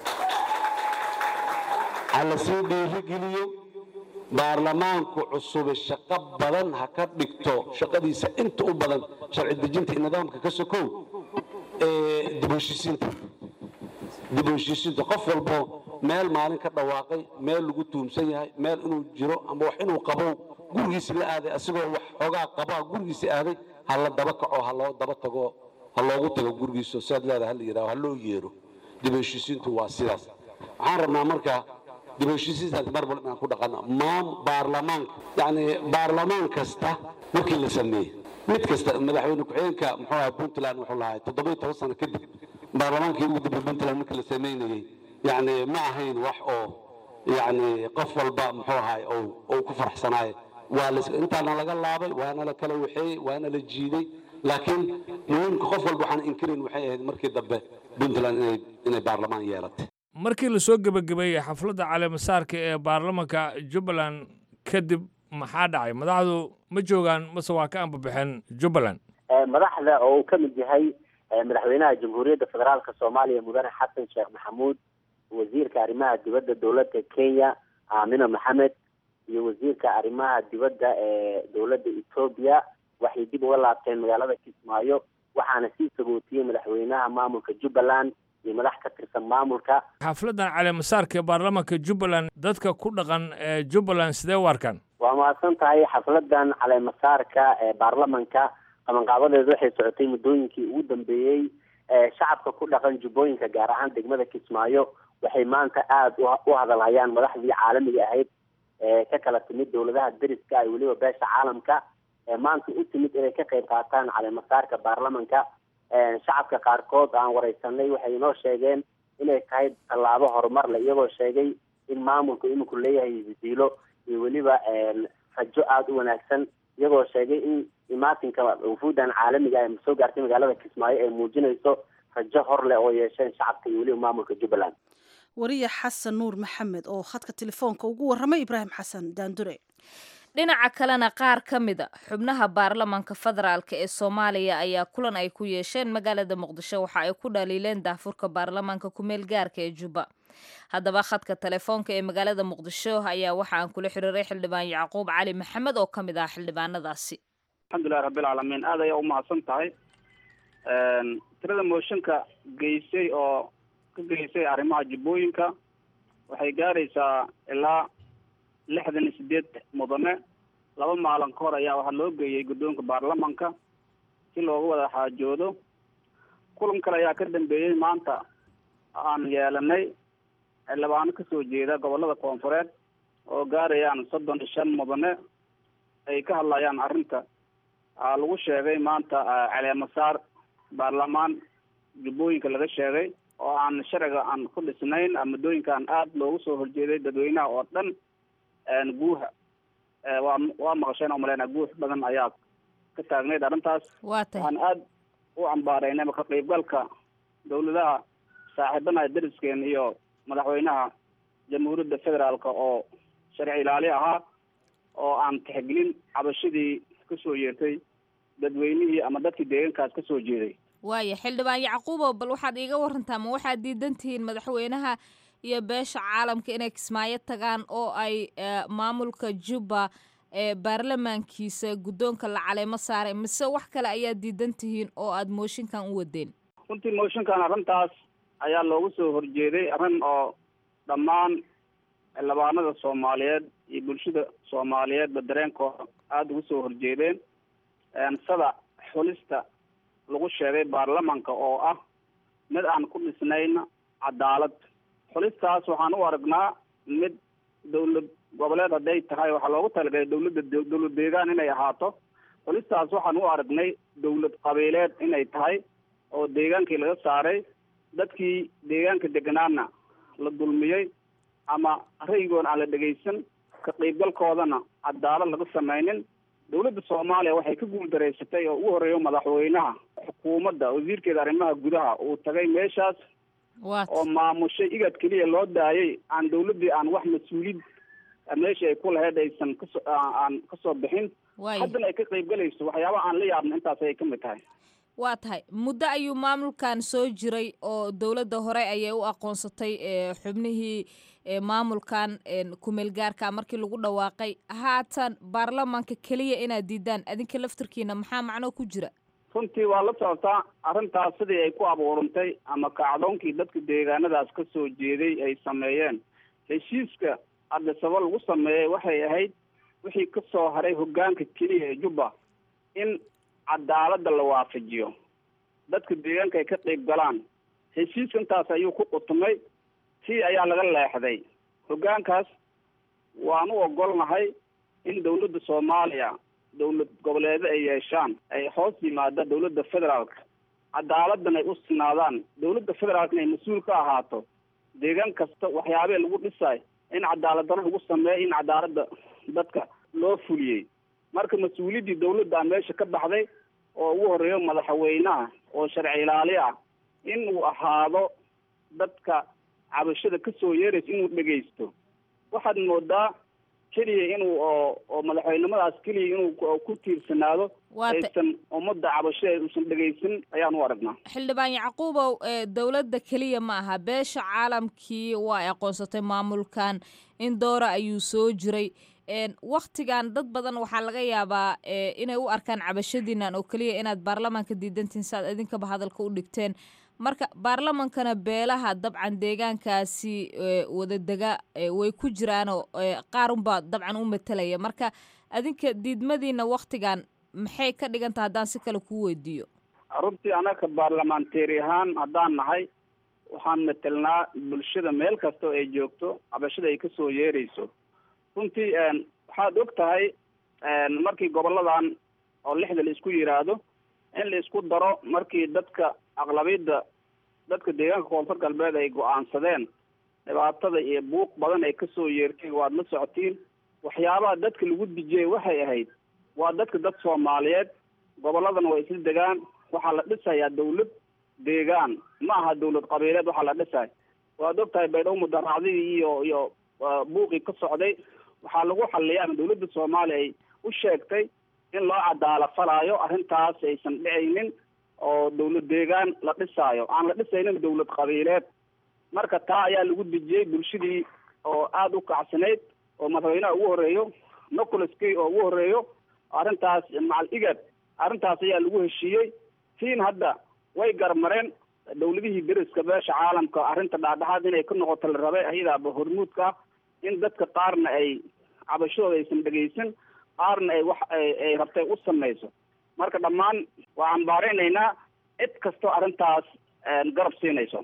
[SPEAKER 12] ha la sii dhiirigeliyo baarlamaanku cusube shaqo badan ha ka dhigto shaqadiisa inta u badan sharci dejinta iyo nidaamka ka sokow ee dib u heshiisiinta dib u heshiisiinta qof walbo meel maalin ka dhawaaqay meel lagu tuumsan yahay meel inuu jiro ama wax inuu qabow gurigiisi la aaday asigoo wax xoogaa qabaa gurigiisi aaday ha la daba kaco ha loo daba tago ha loogu tago gurigiisa siaad leedahay ha la yidhaho ha loo yeero dib heshiisiintu waa sidaas waxaan rabnaa marka dib heshiisiintaas mar walba inaan ku dhaqano maam baarlamaanka yacni baarlamaan kasta markii la sameeyey mid kasta madaxweyne ku-xigeenka muxuu ahay puntland wuxuu lahaa toddoba iyo toban sano kadib baarlamaankii ugu dambe puntland markii la sameynayey yacni ma ahayn wax oo yacni qof walba muxuu ahay ou ku faraxsanaaye waa la intaana laga laabay waana la kala waxeeyey waana la jiiday laakiin muhiimka qof walba waxaan inkirin waxay ahayd markii dambe puntland inay inay baarlamaan yeelatay
[SPEAKER 13] markii la soo gebagabeeyey xafladda caleemasaarka ee baarlamanka jubbaland kadib maxaa dhacay madaxdu ma joogaan mase waa ka anbabaxeen jubbaland
[SPEAKER 11] madaxda oo uu ka mid yahay madaxweynaha jamhuuriyadda federaalka soomaaliya mudane xasan sheekh maxamuud wasiirka arrimaha dibadda dowladda kenya aamina maxamed iyo wasiirka arrimaha dibadda ee dowladda etoobiya waxay dib uga laabteen magaalada kismaayo waxaana sii sagootiyey madaxweynaha maamulka jubbaland iyo madax ka tirsan maamulka
[SPEAKER 13] xafladdan caleemasaarka ee baarlamanka jubbaland dadka ku dhaqan ee jubbaland sidee u arkaan
[SPEAKER 11] waa mahadsan tahay xafladan caleemasaarka ee baarlamanka qabanqaabadeedu waxay socotay muddooyinkii ugu dambeeyey shacabka ku dhaqan jubbooyinka gaar ahaan degmada kismaayo waxay maanta aada u hadalhayaan madaxdii caalamiga ahayd ee ka kala timid dowladaha deriska iyo weliba beesha caalamka ee maanta u timid inay ka qayb qaataan caleemasaarka baarlamanka shacabka qaarkood aan wareysanay waxay inoo sheegeen inay tahay tallaabo horumar leh iyagoo sheegay in maamulku iminku leeyahay hisiilo iyo weliba rajo aada u wanaagsan iyagoo sheegay in imaatinka wufuudan caalamiga ee soo gaartay magaalada kismaayo ay muujinayso rajo hor leh oo yeesheen shacabka iyo weliba maamulka jubbaland
[SPEAKER 1] wariye xasan nuur maxamed oo khadka telefoonka ugu warramay ibraahim xasan daandure
[SPEAKER 2] dhinaca kalena qaar ka mid a xubnaha baarlamanka federaalk ee soomaaliya ayaa kulan ay ku yeesheen magaalada muqdisho waxa ay ku dhaliileen daafurka baarlamaanka kumeel gaarka ee jubba haddaba khadka telefoonka ee magaalada muqdisho ayaa waxa aan kula xiriiray xildhibaan yacquub cali maxamed oo ka mid ah xildhibaanadaasi
[SPEAKER 14] alxamdulilahi rabbilcaalamiin aad ayaa umahadsan tahay tirada mooshinka geysay oo ka geysay arrimaha jubbooyinka waxay gaaraysaa ilaa lixdan iyo sideed mudane laba maalin ka hor ayaa waxaa loo geeyey guddoonka baarlamanka si looga wada xaajoodo kulan kale ayaa ka dambeeyey maanta aan yeelanay xildhibaano kasoo jeeda gobolada koonfureed oo gaarayaan soddon iyo shan mudane ay ka hadlayaan arrinta lagu sheegay maanta caleemasaar baarlamaan jubbooyinka laga sheegay oo aan sharciga aan ku dhisnayn muddooyinkaan aada loogu soo horjeeday dadweynaha oo dhan guuha waa waa maqasheen oo maleyna guux badan ayaa ka taagnayd arrintaas waxaan aada u cambaareynay ka qaybgalka dawladaha saaxiibanaha deriskeen iyo madaxweynaha jamhuuriyadda federaalka oo sharci ilaali ahaa oo aan tixgelin cabashadii kasoo yeertay dadweynihii ama dadkii deegaankaas kasoo jeeday
[SPEAKER 2] waaya xildhibaan yacquubo bal waxaad iiga warantaa ma waxaad diidan tihiin madaxweynaha iyo beesha caalamka inay kismaayo tagaan oo ay maamulka jubba ee baarlamaankiisa guddoonka la caleemo saaray mise wax kale ayaa diidan tihiin oo aada mooshinkan u wadeen
[SPEAKER 14] runtii mooshinkan arrintaas ayaa loogu soo horjeeday arrin oo dhammaan xildhibaanada soomaaliyeed iyo bulshada soomaaliyeedba dareenkooda aada ugu soo horjeedeen sada xulista lagu sheegay baarlamanka oo ah mid aan ku dhisnayn cadaalad xulistaas waxaan u aragnaa mid dawlad goboleed hadday tahay waxaa loogu talagalay dawladda dawlad deegaan inay ahaato xulistaas waxaan u aragnay dawlad qabiileed inay tahay oo deegaankii laga saaray dadkii deegaanka deganaana la dulmiyey ama ra'yigoon aan la dhegaysan ka qaybgalkoodana cadaalad laga samaynin dawladda soomaaliya waxay ka guuldareysatay oo ugu horreeyo madaxweynaha xukuumadda wasiirkeeda arrimaha gudaha uu tagay meeshaas oo maamushay igad keliya loo daayay aan dawladdii aan wax mas-uuliyad meeshii ay ku lahayd aysan kaso aan kasoo bixin haddana ay ka qaybgalayso waxyaabaha aan la yaabna intaas ayay ka mid tahay
[SPEAKER 2] waa tahay muddo ayuu maamulkan soo jiray oo dowladda hore ayay u aqoonsatay xubnihii maamulkan kumeel gaarka markii lagu dhawaaqay haatan baarlamaanka keliya inaad diidaan adinka laftarkiina maxaa macnoo ku jira
[SPEAKER 14] runtii waa la socotaa arrintaas sidii ay ku abuurantay ama kacdoonkii dadka deegaanadaas ka soo jeeday ay sameeyeen heshiiska adisaba lagu sameeyey waxay ahayd wixii ka soo haray hoggaanka keliya ee jubba in cadaaladda la waafajiyo dadka deegaanka ay ka qayb galaan heshiiska intaas ayuu ku qutumay tii ayaa laga leexday hoggaankaas waan u ogolnahay in dawladda soomaaliya dawlad goboleedo ay yeeshaan ay hoos yimaada dawladda federaalka cadaaladdan ay u sinaadaan dawladda federaalkana ay mas-uul ka ahaato deegaan kasta waxyaabee lagu dhisay in cadaalad daro lagu sameeyo in cadaaladda dadka loo fuliyey marka mas-uuliyaddii dawladda meesha ka baxday oo ugu horeeyo madaxweynaha oo sharci ilaali ah in uu ahaado dadka cabashada kasoo yeeraysa inuu dhegaysto waxaad moodaa keliya inuu oo oo madaxweynimadaas keliya inuu ku tiirsanaado aysan ummadda cabashada uusan dhegaysan ayaan u aragnaa
[SPEAKER 2] xildhibaan yacquubow dowladda keliya ma aha beesha caalamkii waa ay aqoonsatay maamulkan in doora ayuu soo jiray waktigan dad badan waxaa laga yaabaa inay u arkaan cabashadiinan oo keliya inaad baarlamaanka diidantiin si aad idinkaba hadalka u dhigteen marka baarlamankana beelaha dabcan deegaankaasi wadadega way ku jiraanoo qaarunbaa dabcan u matalaya marka adinka diidmadiina waktigan maxay ka dhigan taha haddaan si kale kuu weydiiyo
[SPEAKER 14] runtii anaka baarlamanteeri ahaan haddaan nahay waxaan matelnaa bulshada meel kasta oo ay joogto cabashada ay kasoo yeerayso runtii waxaad og tahay markii goboladan oo lixda la isku yiraahdo in la isku daro markii dadka aqlabiyadda dadka deegaanka koonfur galbeed ay go-aansadeen dhibaatada iyo buuq badan ay kasoo yeertay waad la socotiin waxyaabaha dadka lagu dijiyey waxay ahayd waa dadka dad soomaaliyeed goboladana waa isla degaan waxaa la dhisayaa dawlad deegaan ma aha dawlad qabiileed waxaa la dhisay waad og tahay baydhabo mudaracdidii iyo iyo buuqii ka socday waxaa lagu xaliya ama dawladda soomaaliya ay u sheegtay in loo cadaala falaayo arrintaas aysan dhicaynin oo dawlad deegaan la dhisaayo aan la dhisaynin dawlad qabiileed marka taa ayaa lagu dejiyey bulshadii oo aada u kacsanayd oo madaxweynaha ugu horeeyo nicolas kay oo ugu horeeyo arrintaas macal igad arrintaas ayaa lagu heshiiyey tiin hadda way garmareen dawladihii deriska beesha caalamka arrinta dhaadhaxaad inay ka noqoto la rabay ayadaaba hormuudka in dadka qaarna ay cabashadooda aysan dhegaysan qaarna ay wax ay rabtay u samayso marka dhammaan waa ambaarenaynaa cid kastoo arrintaas garab siinayso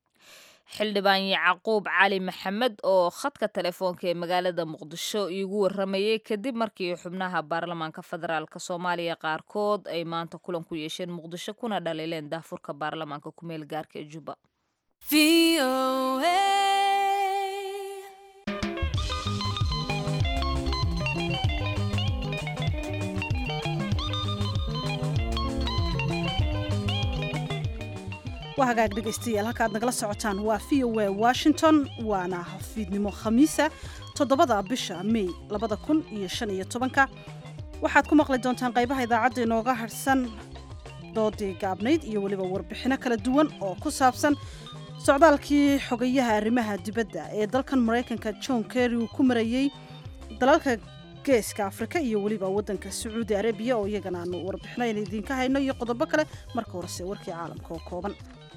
[SPEAKER 2] xildhibaan yacquub cali maxamed oo khadka telefoonka ee magaalada muqdisho iigu waramayey kadib markii xubnaha baarlamaanka federaalk soomaaliya qaarkood ay maanta kulan ku yeesheen muqdisho kuna dhaliileen daafurka baarlamaanka kumeel gaarka ee jubba
[SPEAKER 1] waa hagaag dhegaystayaal halkaad nagala socotaan waa v o a washington waana fiidnimo khamiisa toddobada bisha may labada kun iyo shan iyo tobanka waxaad ku maqli doontaan qaybaha idaacadda inooga harhsan doodii gaabnayd iyo weliba warbixino kala duwan oo ku saabsan socdaalkii xogayaha arrimaha dibadda ee dalkan maraykanka john kerry uu ku marayey dalalka geeska afrika iyo weliba waddanka sacuudi arabiya oo iyagana aanu warbixino aynu idiinka hayno iyo qodobo kale marka horese warkii caalamka oo kooban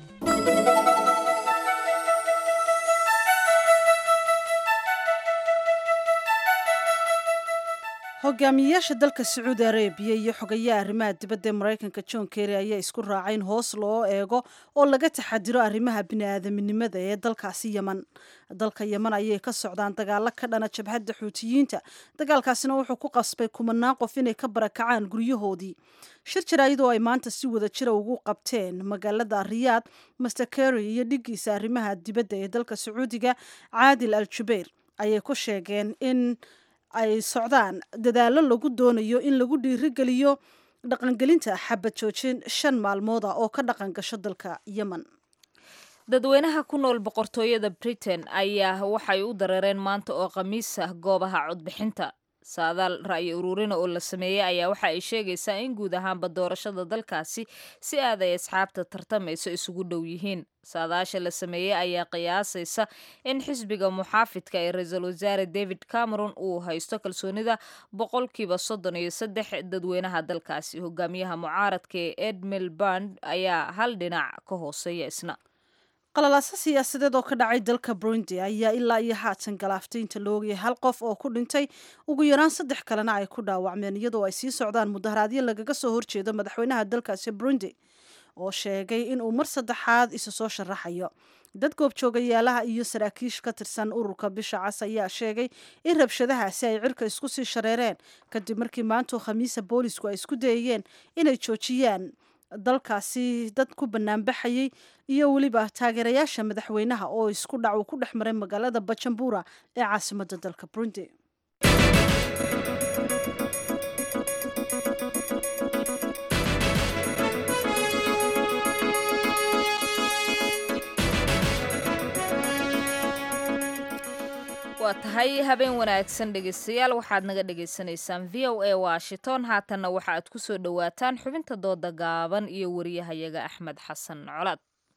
[SPEAKER 1] hogaamiyeyaasha dalka sacuudi arabiya iyo xogayaha arrimaha dibadda ee maraykanka john kerry ayaa isku raacay in hoos loo eego oo laga taxadiro arrimaha bini-aadaminimada ee dalkaasi yeman dalka yeman ayay ka socdaan dagaalo ka dhana jabhadda xuutiyiinta dagaalkaasina wuxuu ku qasbay kumanaan qof inay ka barakacaan guryahoodii shir jaraayad oo ay maanta si wada jira ugu qabteen magaalada riyaad master kerry iyo dhigiisa arrimaha dibadda ee dalka sacuudiga caadil al jubayr ayay ku sheegeen in ay socdaan dadaallo lagu doonayo in lagu dhiirigeliyo dhaqangelinta xabad joojin shan maalmood ah oo ka dhaqan gasho dalka yemen
[SPEAKER 2] dadweynaha ku nool boqortooyada britain ayaa waxay u dareereen maanta oo khamiis ah goobaha codbixinta saadaal ra'yi ururina oo la sameeyey ayaa waxa ay sheegaysaa in guud ahaanba doorashada dalkaasi si aad ay asxaabta tartamayso isugu dhow yihiin saadaasha la sameeyey ayaa qiyaasaysa in xisbiga muxaafidka ee ra-iisul wasaare david cameron uu haysto kalsoonida boqolkiiba soddon iyo saddex dadweynaha dalkaasi hogaamiyaha mucaaradka ee ed milband ayaa hal dhinac ka hooseeya isna
[SPEAKER 1] qalalaaso siyaasadeed oo ka dhacay dalka burundi ayaa ilaa iyo haatan galaaftay inta la ogayay hal qof oo ku dhintay ugu yaraan saddex kalena ay ku dhaawacmeen iyadoo ay sii socdaan mudaharaadyo lagaga soo horjeedo madaxweynaha dalkaasi burundi oo sheegay inuu mar saddexaad isu soo sharaxayo dad goobjoogayaalaha iyo saraakiish ka tirsan ururka bisha cas ayaa sheegay in rabshadahaasi ay cirka isku sii shareereen kadib markii maantoo khamiisa boolisku ay isku dayayeen inay joojiyaan dalkaasi dad ku banaanbaxayay iyo weliba taageerayaasha madaxweynaha oo isku dhac uu ku dhex maray magaalada bajambura ee caasimadda dalka burundi
[SPEAKER 2] waa tahay habeen wanaagsan dhegaystayaal waxaad naga dhagaysanaysaan v o a washington haatanna waxa aad ku soo dhowaataan xubinta dooda gaaban iyo wariyahayaga axmed xasan colaad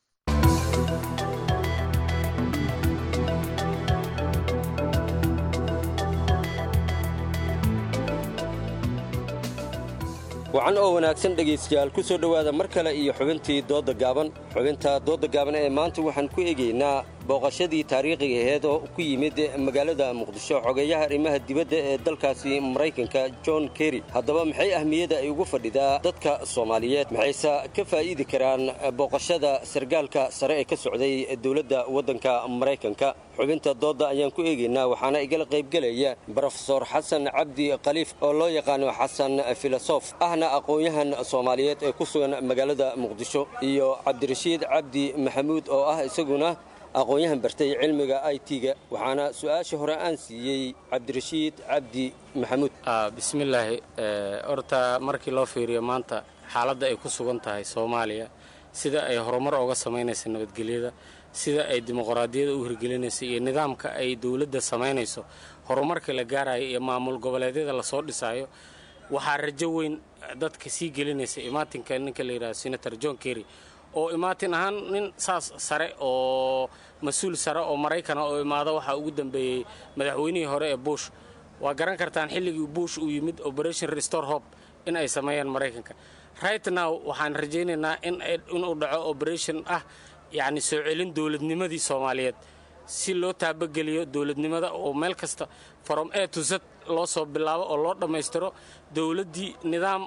[SPEAKER 15] wacan oo wanaagsan dhegaystayaal ku soo dhowaada mar kale iyo xubintii doodda gaaban xubinta doodda gaaban ee maanta waxaan ku eegaynaa booqashadii taariikhiga aheed oo ku yimid magaalada muqdisho xogeeyaha arrimaha dibadda ee dalkaasi maraykanka john kerry haddaba maxay ahmiyadda ay ugu fadhidaa dadka soomaaliyeed maxayse ka faa'iidi karaan booqashada sargaalka sare ee ka socday dowladda waddanka maraykanka xubinta doodda ayaan ku eegaynaa waxaana igala qaybgelaya brofesor xasan cabdi khaliif oo loo yaqaano xasan filosof ahna aqoon-yahan soomaaliyeed ee ku sugan magaalada muqdisho iyo cabdirashiid cabdi maxamuud oo ah isaguna aqoon-yahan bartay cilmiga i t-ga waxaana su-aasha hore aan siiyey cabdirashiid cabdi maxamuud
[SPEAKER 16] bismillaahi horta markii loo fiiriyo maanta xaaladda ay ku sugan tahay soomaaliya sida ay horumar ooga samaynaysa nabadgelyada sida ay dimuqraadiyada u hirgelinayso iyo nidaamka ay dowladda samaynayso horumarka la gaarayo iyo maamul goboleedyada lasoo dhisaayo waxaa rajo weyn dadka sii gelinaysa imaatinka ninka la yidhahdo senator john kerry oo imaatin ahaan nin saas sare oo mas-uul sare oo maraykana oo imaado waxaa ugu dambeeyey madaxweynihii hore ee bush waa garan kartaan xilligii bush uu yimid operation restore hope in ay sameeyaan maraykanka right now waxaan rajaynaynaa inuu dhaco operation ah yacni soo celin dowladnimadii soomaaliyeed si loo taabageliyo dowladnimada oo meel kasta from a to z loo soo bilaabo oo loo dhammaystiro dowladdii nidaam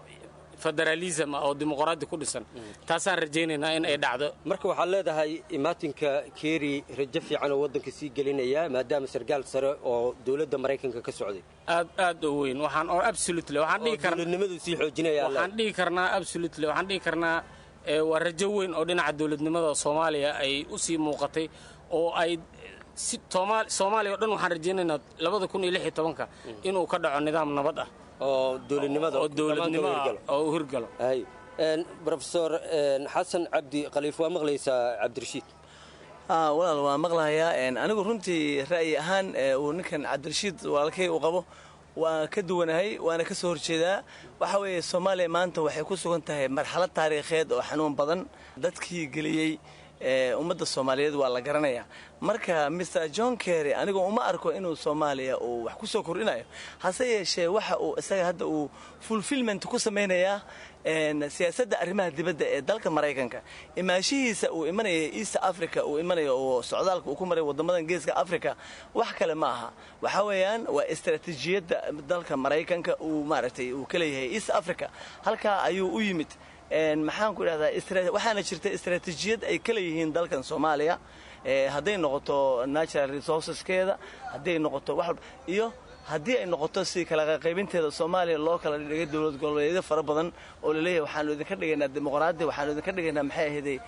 [SPEAKER 16] federalism ah oo dimuqraadi ku dhisan taasaan rajaynaynaa in ay dhacdo
[SPEAKER 15] marka waxaad leedahay imaatinka kerry rajo fiican oo waddanka sii gelinaya maadaama sargaal sare oo dowladda maraykanka ka socday
[SPEAKER 16] aad aad u weyn waxaan oo absolutely waxaan dhihi karnaa
[SPEAKER 15] dowladnimadu sii xoojinaya
[SPEAKER 16] waxaan dhihi karnaa absolutely waxaan dhihi karnaa waa rajo weyn oo dhinaca dowladnimada soomaaliya ay u sii muuqatay oo ay si soomaaliya o dhan waxaan rajaynaynaa labada kun iyo lix iyo tobanka inuu ka dhaco nidaam nabad ah
[SPEAKER 15] oo dowladnimada
[SPEAKER 16] oo dowladnimo oo u hirgalo
[SPEAKER 15] brofesor xasan cabdi khaliif waa maqlaysaa cabdirashiid
[SPEAKER 17] walaal waa maqlahayaa anigu runtii ra'yi ahaan uu ninkan cabdirashiid walaalkay uu qabo waan ka duwanahay waana ka soo horjeedaa waxa weeye soomaaliya maanta waxay ku sugan tahay marxalad taariikheed oo xanuun badan dadkii geliyey ummadda soomaaliyeed waa la garanayaa marka mr john kerry anigu uma arko inuu soomaaliya uu wax ku soo kordhinayo hase yeeshee waxa uu isaga hadda uu fulfilment ku samaynayaa siyaasadda arrimaha dibadda ee dalka maraykanka imaashihiisa uu imanaya east africa uu imanayo oo socdaalka uu ku maray waddamadan geeska africa wax kale ma aha waxa weeyaan waa istaraatiijiyadda dalka maraykanka uu maaragtay uu ka leeyahay east africa halkaa ayuu u yimid maxaan ku idhahdaa waxaana jirta istaraatiijiyad ay ka leeyihiin dalkan soomaaliya hadday noqoto natural resourceskeeda hadday noqoto wax iyo haddii ay noqoto si kala qaybinteeda soomaaliya loo kala dhigay dowlad goboleedyo fara badan oo laleeyahay waxaanu idinka dhigaynaa dimuqraadi waxaanu idinka dhigaynaa maxay ahaydey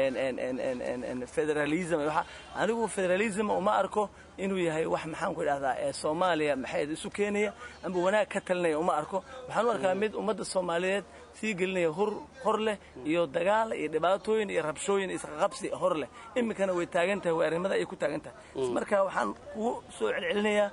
[SPEAKER 17] federalism anigu federalism uma arko inuu yahay wax maxaan ku idhahdaa soomaaliya maxay isu keenaya amba wanaag ka talinaya uma arko waxaan u arkaa mid ummadda soomaaliyeed sii gelinaya hor hor leh iyo dagaal iyo dhibaatooyin iyo rabshooyin isqaqabsi hor leh iminkana way taagan tahay way arrimada ay ku taagan tahay marka waxaan kugu soo celcelinayaa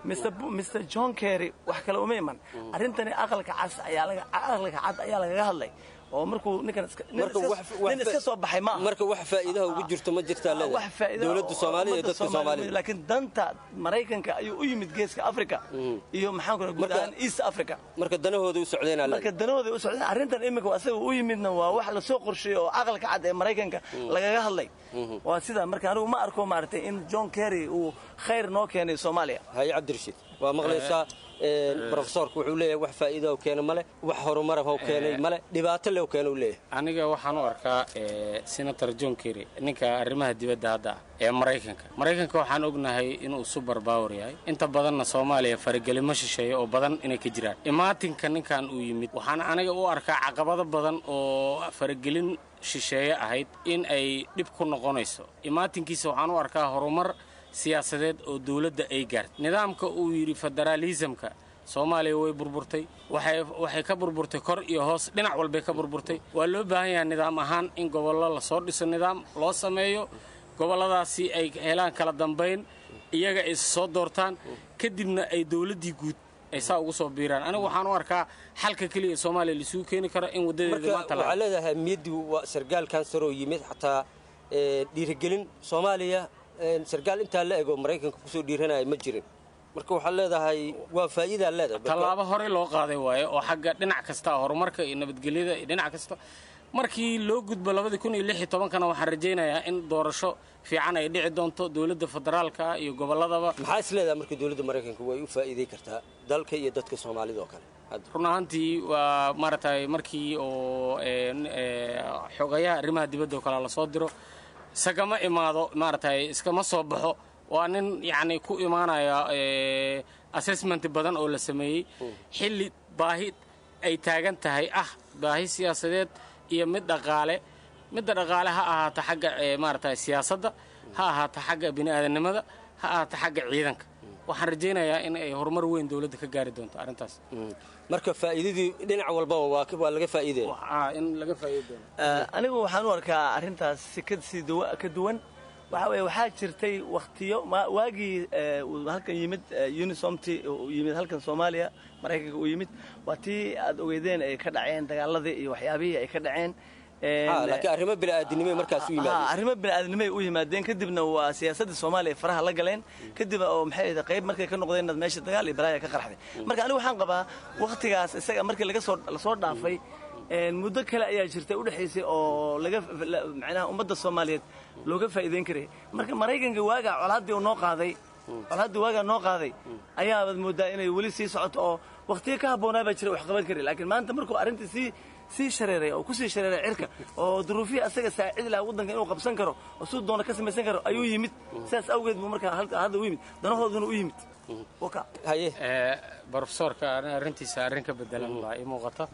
[SPEAKER 17] mr mr john kerry wax kale uma iman arrintani aqalka cas ayaa laga aqalka cad ayaa lagaga hadlay oo markuu ninkan iska nin
[SPEAKER 15] marka
[SPEAKER 17] iska-
[SPEAKER 15] wax wax
[SPEAKER 17] nin iska soo baxay ma aha
[SPEAKER 15] marka wax faa'iidaha ugu jirto ma jirtaa
[SPEAKER 17] wax
[SPEAKER 15] leedahay
[SPEAKER 17] faa'iido
[SPEAKER 15] dowladda
[SPEAKER 17] oo
[SPEAKER 15] Soomaaliya iyo
[SPEAKER 17] ummadda
[SPEAKER 15] dadka Soomaalida
[SPEAKER 17] laakiin danta maraykanka ayuu u yimid geeska africa iyo maxaan ku guud ahaan east africa
[SPEAKER 15] marka danahooda u socdeenaa
[SPEAKER 17] marka danahooda u socdeen arrintan imika asaga u yimidna waa wax lasoo qorsheeyey oo aqalka cad ee maraykanka lagaga hadlay waa sida marka anigu ma arko maaragtay in john kerry uu khayr noo keenay soomaaliya
[SPEAKER 15] haye cabdirashiid waa maqlaysaa brofesorku wuxuu leeyahay wax faa'iido oo keena male wax horumar oo keenay male dhibaato leh oo keena uu leeyahay
[SPEAKER 16] aniga waxaan u arkaa eh, senator john kerry ninka arrimaha dibadda hadda ah ee maraykanka maraykanka waxaan ognahay inuu super power yahay inta badanna soomaaliya faragelimo shisheeye oo badan inay ka jiraan imaatinka ninkan uu yimid waxaan aniga u arkaa caqabado badan oo faragelin shisheeye ahayd in ay dhib ku noqonayso imaatinkiisa waxaan u arkaa horumar siyaasadeed oo dowladda ay gaartay nidaamka uu yidhi federaalisamka soomaaliya way burburtay waxay waxay ka burburtay kor iyo hoos dhinac walbay ka burburtay waa loo baahan yahay nidaam ahaan in gobollo lasoo dhiso nidaam loo sameeyo gobolladaasi ay helaan kala dambayn iyaga ay soo doortaan kadibna ay dowladdii guud ay saa ugu soo biiraan anigu waxaan u arkaa xalka keliya ee soomaaliya laisugu keeni karo in waddadeeda
[SPEAKER 15] marka
[SPEAKER 16] maanta la
[SPEAKER 15] waxaa leedahay ahmiyaddii waa sargaalkan saroo yimid xataa ee, dhiirigelin soomaaliya ee, sargaal intaa la ego maraykanka kusoo dhiiranaya ma jirin marka waxaa leedahay waa faa'iidaa leedahay Marka-
[SPEAKER 16] tallaabo horey loo qaaday waaye oo xagga dhinac kasta horumarka iyo nabadgelyada iyo dhinac kasta markii loo gudbo labadii kun iyo lix iyo tobankana waxaan rajaynayaa in doorasho fiican ay dhici doonto dowladda federaalka iyo gobolladaba
[SPEAKER 15] maxaa is leedahay marka dowladda maraykanka way u faa'iiday kartaa dalka iyo dadka soomaalida oo kale hadda
[SPEAKER 16] run ahaantii waa maaragtay markii oo een, ee, xogayaha arrimaha dibadda oo kale lasoo diro isagama imaado maaragtay iskama soo baxo waa nin yacni ku imaanaya ee, assessment badan oo la sameeyey xilli baahi ay taagan tahay ah baahi siyaasadeed iyo mid dhaqaale midda dhaqaale ha ahaato xagga ee, maaragtay siyaasadda ha ahaato xagga bini'aadanimada ha ahaato xagga ciidanka waxaan rajaynayaa in ay horumar weyn dowladda ka gaari doonto arrintaas
[SPEAKER 15] marka faa'iidadii dhinac walbaba waa ka- waa laga faa'iidaya
[SPEAKER 16] in laga faa'iidi doono
[SPEAKER 17] Eh, anigu waxaan u arkaa arrintaas si ka sii duwa- ka duwan waxa weeye waxaa jirtay wakhtiyo ma- waagii eh, uu halkan yimid eh, unisomti uu yimid halkan soomaaliya maraykanka uu yimid waa tii aad ogeydeen ay ka dhaceen dagaaladii iyo waxyaabihii ay ka dhaceen En,
[SPEAKER 15] Ha, laakiin arrimo bini'aadanimay markaas u
[SPEAKER 17] Ha,
[SPEAKER 15] yimaadeen
[SPEAKER 17] arrimo bini'aadanimay u yimaadeen kadibna waa siyaasadda soomaaliya ay faraha la galeen kadib oo maxay ahayd qayb markay ka noqdeen inaad meesha dagaal iyo balaaya ka qarxday marka anigu waxaan qabaa wakhtigaas isaga markii laga soo lasoo dhaafay en, muddo kale ayaa jirtay udhexaysay oo laga la- macnaha ummadda soomaaliyeed looga faa'iideyn karay marka maraykanka waagaa colaaddii uu noo qaaday colaaddii waagaa noo qaaday ayaabaad moodaa inay weli sii socoto oo wakhtiyo ka habboonaa baa jira wax qaban kari laakiin maanta markuu arrintii sii sii shareeray oo kusii shareeray cirka oo duruufihii asaga saacidi lahaa waddanka inuu qabsan karo oo siduu doona ka samaysan karo ayuu yimid sidaas awgeed buu markaa halka hadda u yimid danahooduna u yimid waka
[SPEAKER 15] haye
[SPEAKER 16] brofesorka ani arrintiisa arrin ka bedelan baa ii muuqata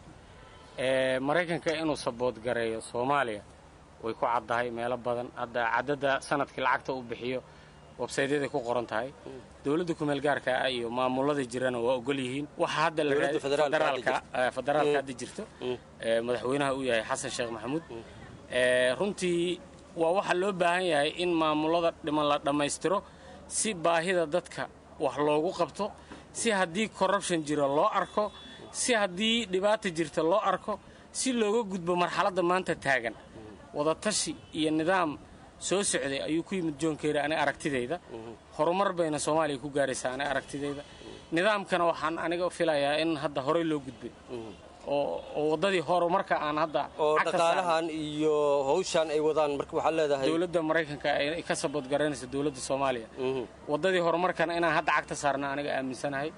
[SPEAKER 16] ee, maraykanka inuu sabood gareeyo soomaaliya way ku caddahay meelo badan hadda caddada sanadkii lacagta uu bixiyo websaytyaday ku qoran tahay dowladda kumeel gaarka ah iyo maamulada jirana waa ogol yihiin waxa hadda la
[SPEAKER 15] Dowladda
[SPEAKER 16] raadi-
[SPEAKER 15] federaalka hadda
[SPEAKER 16] federaalka
[SPEAKER 15] jirta.
[SPEAKER 16] eh, federaalka
[SPEAKER 15] Mm.
[SPEAKER 16] hadda jirto ee, madaxweynaha uu yahay xasan sheekh maxamuud ee, runtii waa waxa loo baahan yahay in maamulada dhiman la dhammaystiro si baahida dadka wax loogu qabto si haddii corruption jiro loo arko si haddii dhibaata jirta loo arko si looga gudbo marxaladda maanta taagan wadatashi iyo nidaam soo socday ayuu ku yimid john kerry aniga aragtidayda horumar bayna soomaaliya ku gaaraysaa aniga aragtidayda nidaamkana waxaan aniga filayaa in hadda horey loo gudbay oo oo waddadii horumarka aan hadda
[SPEAKER 15] oo
[SPEAKER 16] cagta
[SPEAKER 15] dhaqaalahan iyo hawshan ay wadaan marka waxaa leedahay
[SPEAKER 16] dowladda maraykanka ay ka sabood garanaysa dowladda soomaaliya waddadii horumarkana inaan hadda cagta saarna aniga aaminsanahay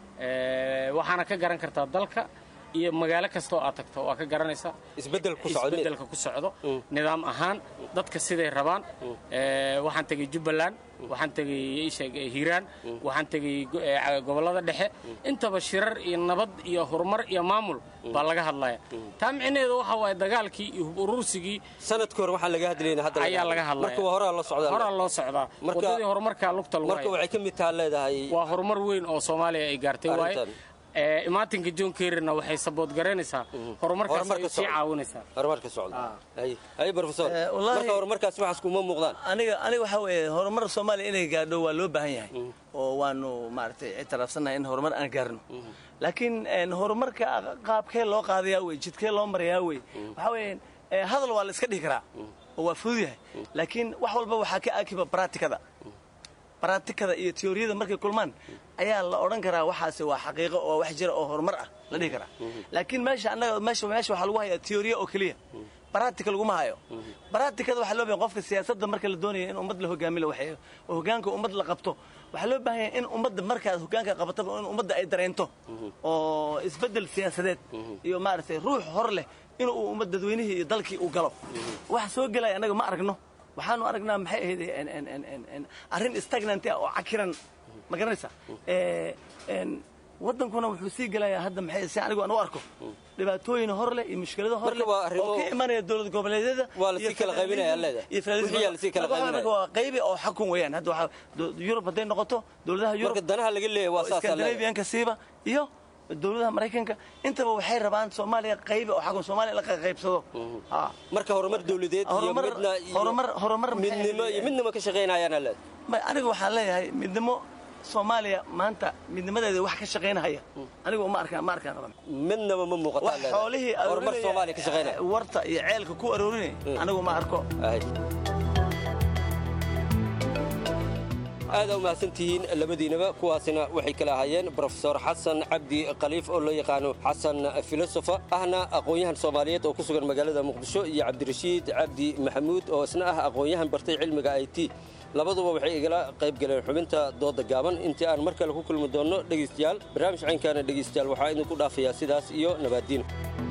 [SPEAKER 16] Ee, waxaana ka garan kartaa dalka iyo magaalo kasta oo aad tagto waa ka garanaysaa
[SPEAKER 15] isbeddel ku socdo
[SPEAKER 16] isbeddelka ku socdo nidaam ahaan dadka siday rabaan Ee, waxaan tegey jubbaland waxaan tegey isheeg hiiraan waxaan tegey go- ee, gobollada dhexe intaba shirar iyo nabad iyo horumar iyo maamul baa laga hadlaya taa micnaheedu waxa waaye dagaalkii iyo hub urursigii
[SPEAKER 15] sanadkii hore waxaa laga hadlayna hadda
[SPEAKER 16] ayaa laga hadlaya
[SPEAKER 15] marka waa horaa la socdaa
[SPEAKER 16] horaa loo socdaa
[SPEAKER 15] Marka-
[SPEAKER 16] waddadii horumarkaa lugta lagu
[SPEAKER 15] marka
[SPEAKER 16] haya
[SPEAKER 15] waxay ka mid taha leedahay
[SPEAKER 16] waa horumar weyn oo soomaaliya ay gaartay waaye
[SPEAKER 15] Arrintan.
[SPEAKER 16] imaatinka john kerryna waxay sabood garaynaysaa horumarkaas ay sii caawinaysaa
[SPEAKER 15] horumarka socda hay hay professor marka horumarkaas waxaas kuma muuqdaan
[SPEAKER 17] aniga aniga waxa weeye horumar soomaaliya inay gaadho waa loo baahan yahay oo waanu maaragtay ictiraafsannahay in horumar aan gaarno laakiin horumarka qaabkee loo qaadayaa wey jidkee loo marayaa wey waxa weeye hadal waa la iska dhihi karaa oo waa fudud yahay laakiin wax walba waxaa ka akiba braatikada braatikada iyo teoriyada markay kulmaan ayaa la odhan karaa waxaasi waa xaqiiqo oo wax jira oo horumar ah la dhihi karaa laakiin meesha annaga meesha meesha waxaa lagu hayaa teoriya oo keliya baraatika laguma hayo baraatikada waxaa loo bahan qofka siyaasadda marka la doonayo in ummad la hogaami la waxeeyo oo hogaanka ummad la qabto waxaa loo baahan yahay in ummadda markaad hogaanka qabataba in ummadda ay dareento oo isbeddel siyaasadeed iyo maaragtay ruux hor leh in uu ummad dadweynihii iyo dalkii uu galo waxa soo gelaya annaga ma aragno waxaanu aragnaa maxay ahayd arrin stagnant ah oo cakiran ma garanaysa waddankuna wuxuu sii gelayaa hadda maxay si anigu aan u arko dhibaatooyin hor leh iyo mushkilado hor leh oo ka imanaya dowlad goboleedyada
[SPEAKER 15] waa la sii kala qaybinaya leeda wixii la sii kala qaybinaya
[SPEAKER 17] waa qaybi oo xakun weeyaan hadda waxa Yurub haday noqoto dowladaha Yurub
[SPEAKER 15] marka danaha laga leeyahay waa saas
[SPEAKER 17] Scandinavian-ka siiba iyo dowladaha maraykanka intaba waxay rabaan soomaaliya qaybi oo xagga soomaaliya la qaybsado
[SPEAKER 15] marka horumar dowladeed iyo midna
[SPEAKER 17] horumar horumar
[SPEAKER 15] midnimo iyo midnimo ka shaqeynayaan leed
[SPEAKER 17] aniga waxaan leeyahay midnimo soomaaliya maanta midnimadeeda wax ka shaqaynahaya anigu ma arkaan ma arkaan qaban
[SPEAKER 15] midnaba ma muuqata
[SPEAKER 17] wax xoolihii
[SPEAKER 15] horumar soomaaliya ka shaqaynaya
[SPEAKER 17] warta iyo ceelka ku aroorinay anigu ma arko
[SPEAKER 15] aada u mahadsantihiin labadiinaba kuwaasina waxay kala ahaayeen brofesor xasan cabdi khaliif oo loo yaqaano xasan filosofa ahna aqoon-yahan soomaaliyeed oo ku sugan magaalada muqdisho iyo cabdirashiid cabdi maxamuud oo isna ah aqoon-yahan bartay cilmiga i t labaduba waxay igala qayb galeen xubinta dooda gaaban intii aan mar kale ku kulmi doonno dhegaystayaal barnaamij caynkaana dhegaystayaal waxaa idinku dhaafayaa sidaas iyo nabaaddiin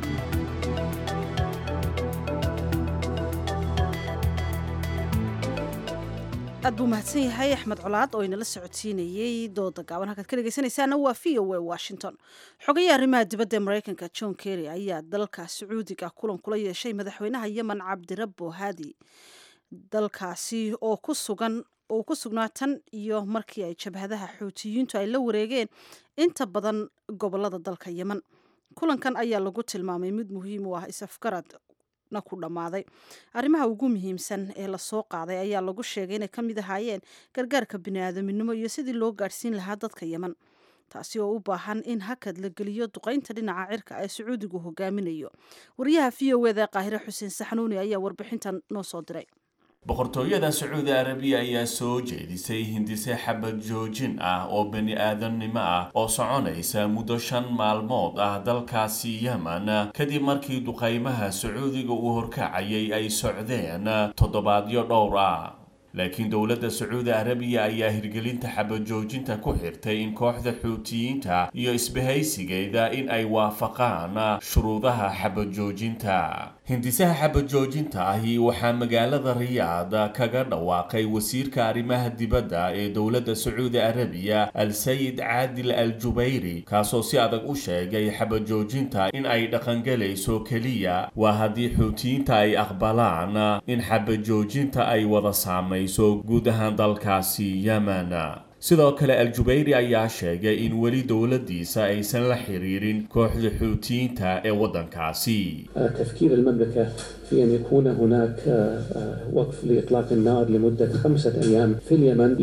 [SPEAKER 1] aad buu mahadsan yahay axmed colaad oo inala socodsiinayey dooda gaaban halkaad ka dhegeysanaysaana waa v o a washington xogayaha arrimaha dibadda ee maraykanka john kerry ayaa dalka sacuudiga kulan kula yeeshay madaxweynaha yemen cabdirabbo haadi dalkaasi oo ku sugan oo ku sugnaa tan iyo markii ay jabhadaha xuutiyiintu ay la wareegeen inta badan gobolada dalka yemen kulankan ayaa lagu tilmaamay mid muhiim u ah is-afgarad na ku dhammaaday arrimaha ugu muhiimsan ee lasoo qaaday ayaa lagu sheegay inay ka mid ahaayeen gargaarka bini'aadaminimo iyo sidii loo gaadhsiin lahaa dadka yemen taasi oo u baahan in hakad la geliyo duqaynta dhinaca cirka ee sacuudigu hogaaminayo wariyaha v o eda qaahire xuseen saxnuuni ayaa warbixintan noo soo diray
[SPEAKER 18] boqortooyada sacuudi arabiya ayaa soo jeedisay hindise xabad joojin ah oo bani aadamnimo ah oo soconaysa muddo shan maalmood ah dalkaasi yemen kadib markii duqaymaha sacuudiga uu horkacayay ay socdeen toddobaadyo dhowr ah laakiin dowladda sacuudi arabiya ayaa hirgelinta xabajoojinta ku xirtay in kooxda xuutiyiinta iyo isbahaysigeeda in ay waafaqaan shuruudaha xabajoojinta hindisaha xabajoojinta ahi waxaa magaalada riyaad kaga dhawaaqay wasiirka arrimaha dibadda ee dowladda sacuudi arabiya al-sayid caadil al jubayri kaasoo si adag u sheegay xabajoojinta in ay dhaqangelayso keliya waa haddii xuutiyiinta ay aqbalaan in xabajoojinta ay wada saamayso guud ahaan dalkaasi yemen sidoo kale al-jubayri ayaa sheegay in weli dowladdiisa aysan la xiriirin kooxda xuutiyiinta ee waddankaasi
[SPEAKER 19] تفكير المملكة في أن يكون هناك وقف لإطلاق النار لمدة خمسة أيام في اليمن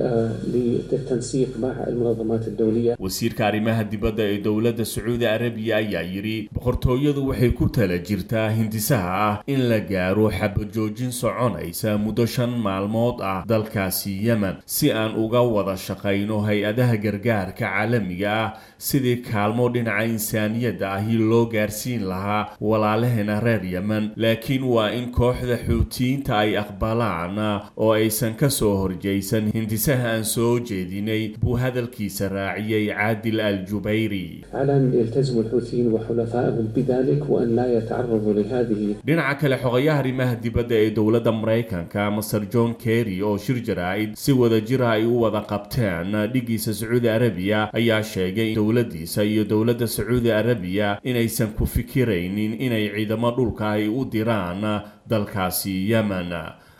[SPEAKER 19] للتنسيق مع المنظمات الدولية
[SPEAKER 18] wasiirka arrimaha dibadda ee dowladda sacuudi arabiya ayaa yidhi boqortooyadu waxay ku tala jirtaa hindisaha ah in la gaaro xabajoojin soconaysa muddo shan maalmood ah dalkaasi yemen si aan uga wada shaqayno hay-adaha gargaarka caalamiga ah sidii kaalmo dhinaca insaaniyadda ahi loo gaarsiin lahaa walaalaheena reer yemen laakiin waa in kooxda xuutiyiinta ay aqbalaan oo aysan ka soo horjaysan hindisaha aan soo jeedinay buu hadalkiisa raaciyey caadil al jubayri
[SPEAKER 19] على أن يلتزم الحوثيين وحلفائهم بذلك وأن لا يتعرضوا لهذه
[SPEAKER 18] dhinaca kale xogayaha arrimaha dibadda ee dowladda maraykanka master john kerry oo shir jaraa'id si wada jira ay u wada qabteen dhigiisa sacuudi arabiya ayaa sheegay in dowladdiisa iyo dowladda sacuudi arabiya inaysan ku fikiraynin inay ciidamo dhulka ay u diraan dalkaasi yemen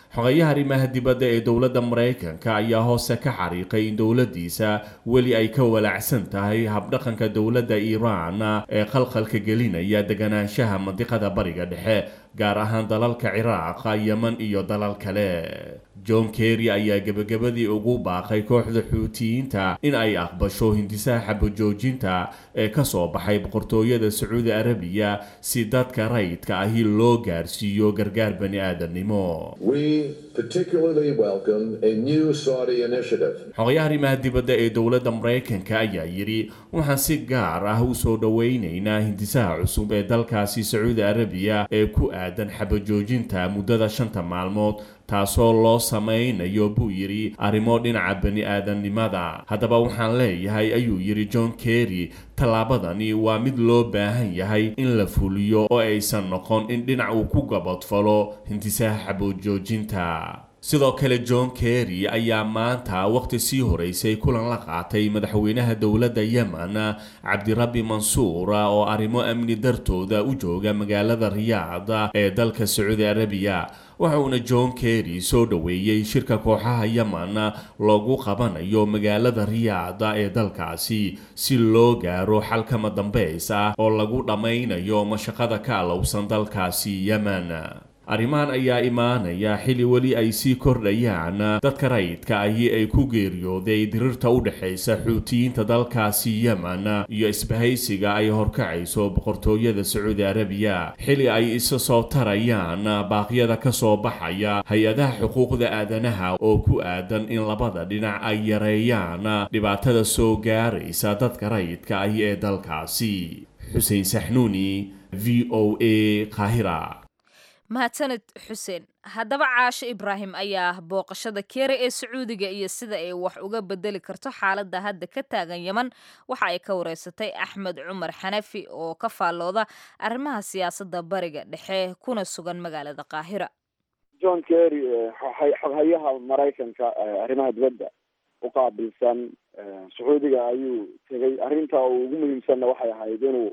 [SPEAKER 18] xogayaha arrimaha dibadda ee dowladda maraykanka ayaa hoose ka xariiqay in dowladdiisa weli ay ka walaacsan tahay habdhaqanka dowladda iiraan ee khalkhalka gelinaya deganaanshaha mandiqada bariga dhexe gaar ahaan dalalka ciraaq yeman iyo dalal kale john kerry ayaa gebagabadii ugu baaqay kooxda xuutiyiinta in ay aqbasho hindisaha xabajoojinta ee ka soo baxay boqortooyada sacuudi arabiya si dadka rayidka ahi loo gaarsiiyo gargaar bani aadamnimo
[SPEAKER 20] We particularly welcome a new Saudi initiative.
[SPEAKER 18] xogayaha arrimaha dibadda ee dowladda maraykanka ayaa yidhi waxaan si gaar ah u soo dhowaynaynaa hindisaha cusub ee dalkaasi sacuudi arabiya ee ku aadan xabajoojinta muddada shanta maalmood taasoo loo samaynayo buu yidhi arrimo dhinaca bani aadamnimada haddaba waxaan leeyahay ayuu yidhi john kerry tallaabadani waa mid loo baahan yahay in la fuliyo oo aysan noqon in dhinac uu ku gabadfalo hindisaha xabajoojinta sidoo kale john kerry ayaa maanta waqti sii horeysay kulan la qaatay madaxweynaha dowladda yemen cabdirabbi mansuur oo arrimo amni dartooda u jooga magaalada riyaad ee dalka sacuudi arabiya waxa uuna john kerry soo dhoweeyey shirka kooxaha yemen loogu qabanayo magaalada riyaad ee dalkaasi si loo gaaro xal kama dambays ah oo lagu dhammaynayo mashaqada ka alowsan dalkaasi yemen arrimahan ayaa imaanaya xilli weli ay sii kordhayaan dadka rayidka ahi ay ku geeriyooday dirirta u dhexaysa xuutiyiinta dalkaasi yemen iyo isbahaysiga ay horkacayso boqortooyada sacuudi arabiya xilli ay isa soo tarayaan baaqyada ka soo baxaya hay-adaha xuquuqda aadanaha oo ku aadan in labada dhinac ay yareeyaan dhibaatada soo gaaraysa dadka rayidka ahi ee dalkaasi xuseen saxnuuni v o a qaahira
[SPEAKER 2] mahadsaned xuseen haddaba caasho ibraahim ayaa booqashada keere ee sacuudiga iyo sida ay wax uga bedeli karto xaaladda hadda ka taagan yeman waxa ay ka wareysatay axmed cumar xanafi oo ka faallooda arrimaha siyaasadda bariga dhexe kuna sugan magaalada qaahira
[SPEAKER 21] john kerry xoghayaha maraykanka arrimaha dibadda u qaabilsan sacuudiga ayuu tegay arrinta uu ugu muhiimsanna waxay ahayd inuu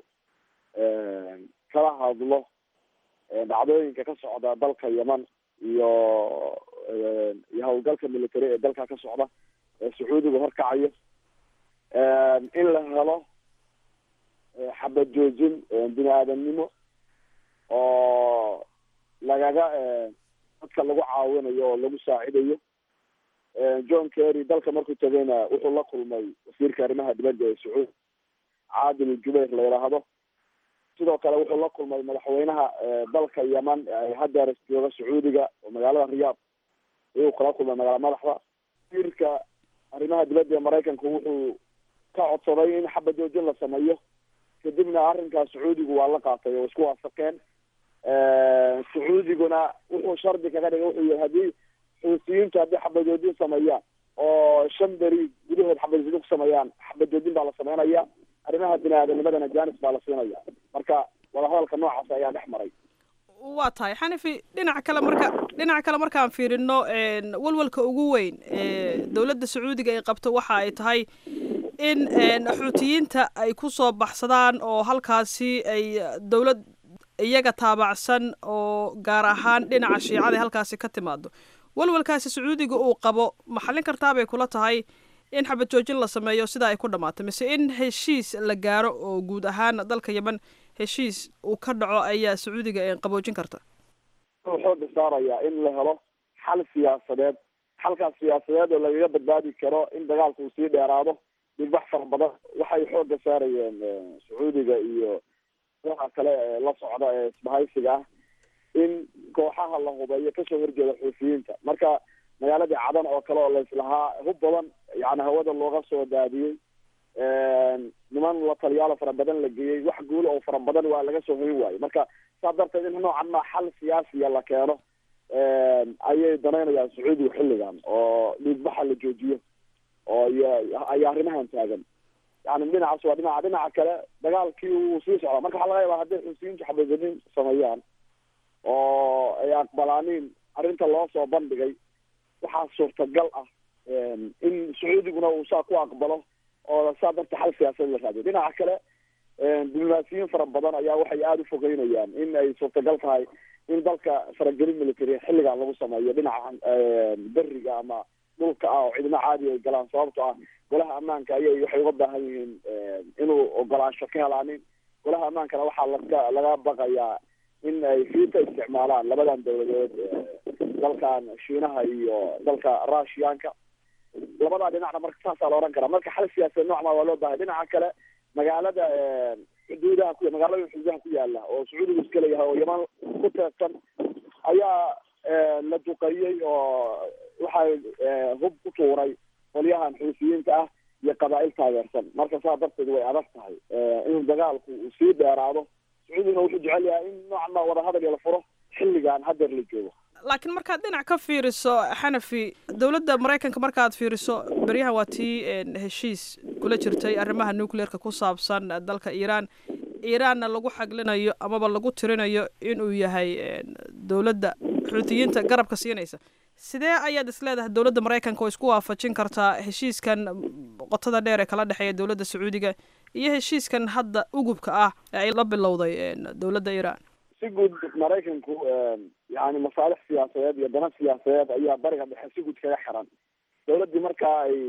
[SPEAKER 21] kala hadlo dhacdooyinka ka socda dalka yeman iyo iyo howlgalka military ee dalka ka socda ee sacuudiga horkacayo in la helo xabad joojin bini aadamnimo oo lagaga dadka lagu caawinayo oo lagu saacidayo john kerry dalka markuu tegayna wuxuu la kulmay wasiirka arrimaha dibadda ee sacuudi caadil jubayr la yidhaahdo sidoo kale wuxuu la kulmay madaxweynaha dalka yeman hadeer jooga sacuudiga oo magaalada riyaad ayuu kala kulmay magaala madaxda wasiirka arrimaha dibadda ee maraykanku wuxuu ka codsaday in xabad joojin la sameeyo kadibna arrinkaas sacuudigu waa la qaatay oo isku waafaqeen sacuudiguna wuxuu shardi kaga dhigay wuxuu yihi haddii xuutiyiintu haddii xabad joojin sameeyaan oo shan beri gudahood xabad joojin ku sameeyaan xabad joojin baa la sameynaya arrimaha bini aadamnimadana jaanis baa la siinaya marka wadahadalka noocaas ayaa dhex maray
[SPEAKER 22] waa tahay xanifi dhinaca kale marka dhinaca kale markaan fiirino walwalka ugu weyn ee dowladda sacuudiga ay qabto waxa ay tahay in xuutiyiinta ay ku soo baxsadaan oo halkaasi ay dowlad iyaga taabacsan oo gaar ahaan dhinaca shiicada halkaasi ka timaado walwalkaasi sacuudiga uu qabo ma xallin kartaabay kula tahay in xabad joojin la sameeyo sida ay ku dhammaato mise in heshiis la gaaro oo guud ahaan dalka yeman heshiis uu ka dhaco ayaa sacuudiga qaboojin karta
[SPEAKER 21] wuxuu xooga saarayaa in la helo xal siyaasadeed xalkaas siyaasadeed oo lagaga badbaadi karo in dagaalku uu sii dheeraado dhigbax fara badan waxay xooga saarayeen sacuudiga iyo kooxa kale ee la socda ee isbahaysiga ah in kooxaha la hubeeyo kasoo horjeeda xuufiyiinta marka magaaladii cadan oo kale oo laislahaa hub badan yani hawada looga soo daadiyey niman la taliyaalo fara badan la geeyey wax guulo oo fara badan waa laga soo hoyn waayo marka saa darteed in noocan ma xal siyaasiya la keeno ayay danaynayaan sacuudiga xilligan oo dhiigbaxa la joojiyo oo ay arrimahan taagan yani dhinacaas waa dhinaca dhinaca kale dagaalkii wuu sii socdaa marka waxaa laga yaabaa hadday xusiyiintu xabadgelin sameeyaan oo ay aqbalaaniin arrinta loo soo bandhigay waxaa suurtagal ah in sacuudiguna uu saa ku aqbalo oo saa darta xal siyaasadeed la raadiyo dhinaca kale diblomaasiyiin fara badan ayaa waxay aada u fogeynayaan in ay suurtagal tahay in dalka faragelin military xilligan lagu sameeyo dhinaca beriga ama dhulka ah oo ciidamo caadi ay galaan sababto ah golaha ammaanka ayay waxay uga baahan yihiin inuu ogolaansho ka helaanin golaha ammaankana waxaa laga laga baqayaa in ay fiita isticmaalaan labadan dowladood dalkan shiinaha iyo dalka russianka labadaa dhinacna marka saasaa la ohan karaa marka xal siyaasadeed noocmaa waa loo bahay dhinaca kale magaalada xuduudaha ku magaalada xuduudaha ku yaala oo sacuudigu iska leeyahay oo yaman ku teegsan ayaa la duqeeyey oo waxay hub ku tuuray qolyahan xuusiyiinta ah iyo qabaa'il taageersan marka saa darteed way adag tahay in dagaalku uu sii dheeraado sacuudiguna wuxuu jecel yahay in noocma wadahadal la furo xilligan hadeer la joogo
[SPEAKER 22] laakiin markaad dhinac ka fiiriso xanafi dowladda maraykanka markaad fiiriso beryahan waa tii heshiis kula jirtay arrimaha nucleerka ku saabsan dalka iiraan iiraanna lagu xaglinayo amaba lagu tirinayo inuu yahay dowladda xuutiyiinta garabka siinaysa sidee ayaad isleedahay dowladda maraykanka oo isku waafajin kartaa heshiiskan qotada dheer ee kala dhexeeya dowladda sacuudiga iyo heshiiskan hadda ugubka ah ee ay la bilowday dowladda iiraan
[SPEAKER 21] si guud maraykanku yani masaalix siyaasadeed iyo dana siyaasadeed ayaa bariga dhexe si guud kaga xiran dowladdii markaa ay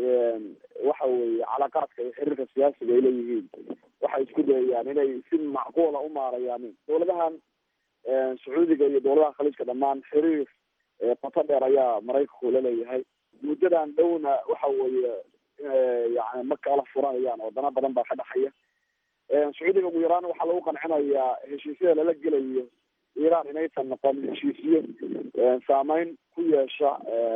[SPEAKER 21] waxa weeye calaaqaadka iyo xiriirka siyaasiga ay leeyihiin waxay isku dayayaan inay si macquula u maarayaan dowladahan sacuudiga iyo dowladaha khaliijka dhammaan xiriir qoto dheer ayaa maraykanku la leeyahay muddadan dhowna waxa weeye yani ma kala furanayaan oo dana badan baa ka dhexaya sacuudiga ugu yaraan waxaa lagu qancinayaa heshiisyada lala gelayo iiraan inaysan noqon heshiisyo saameyn ku yeesha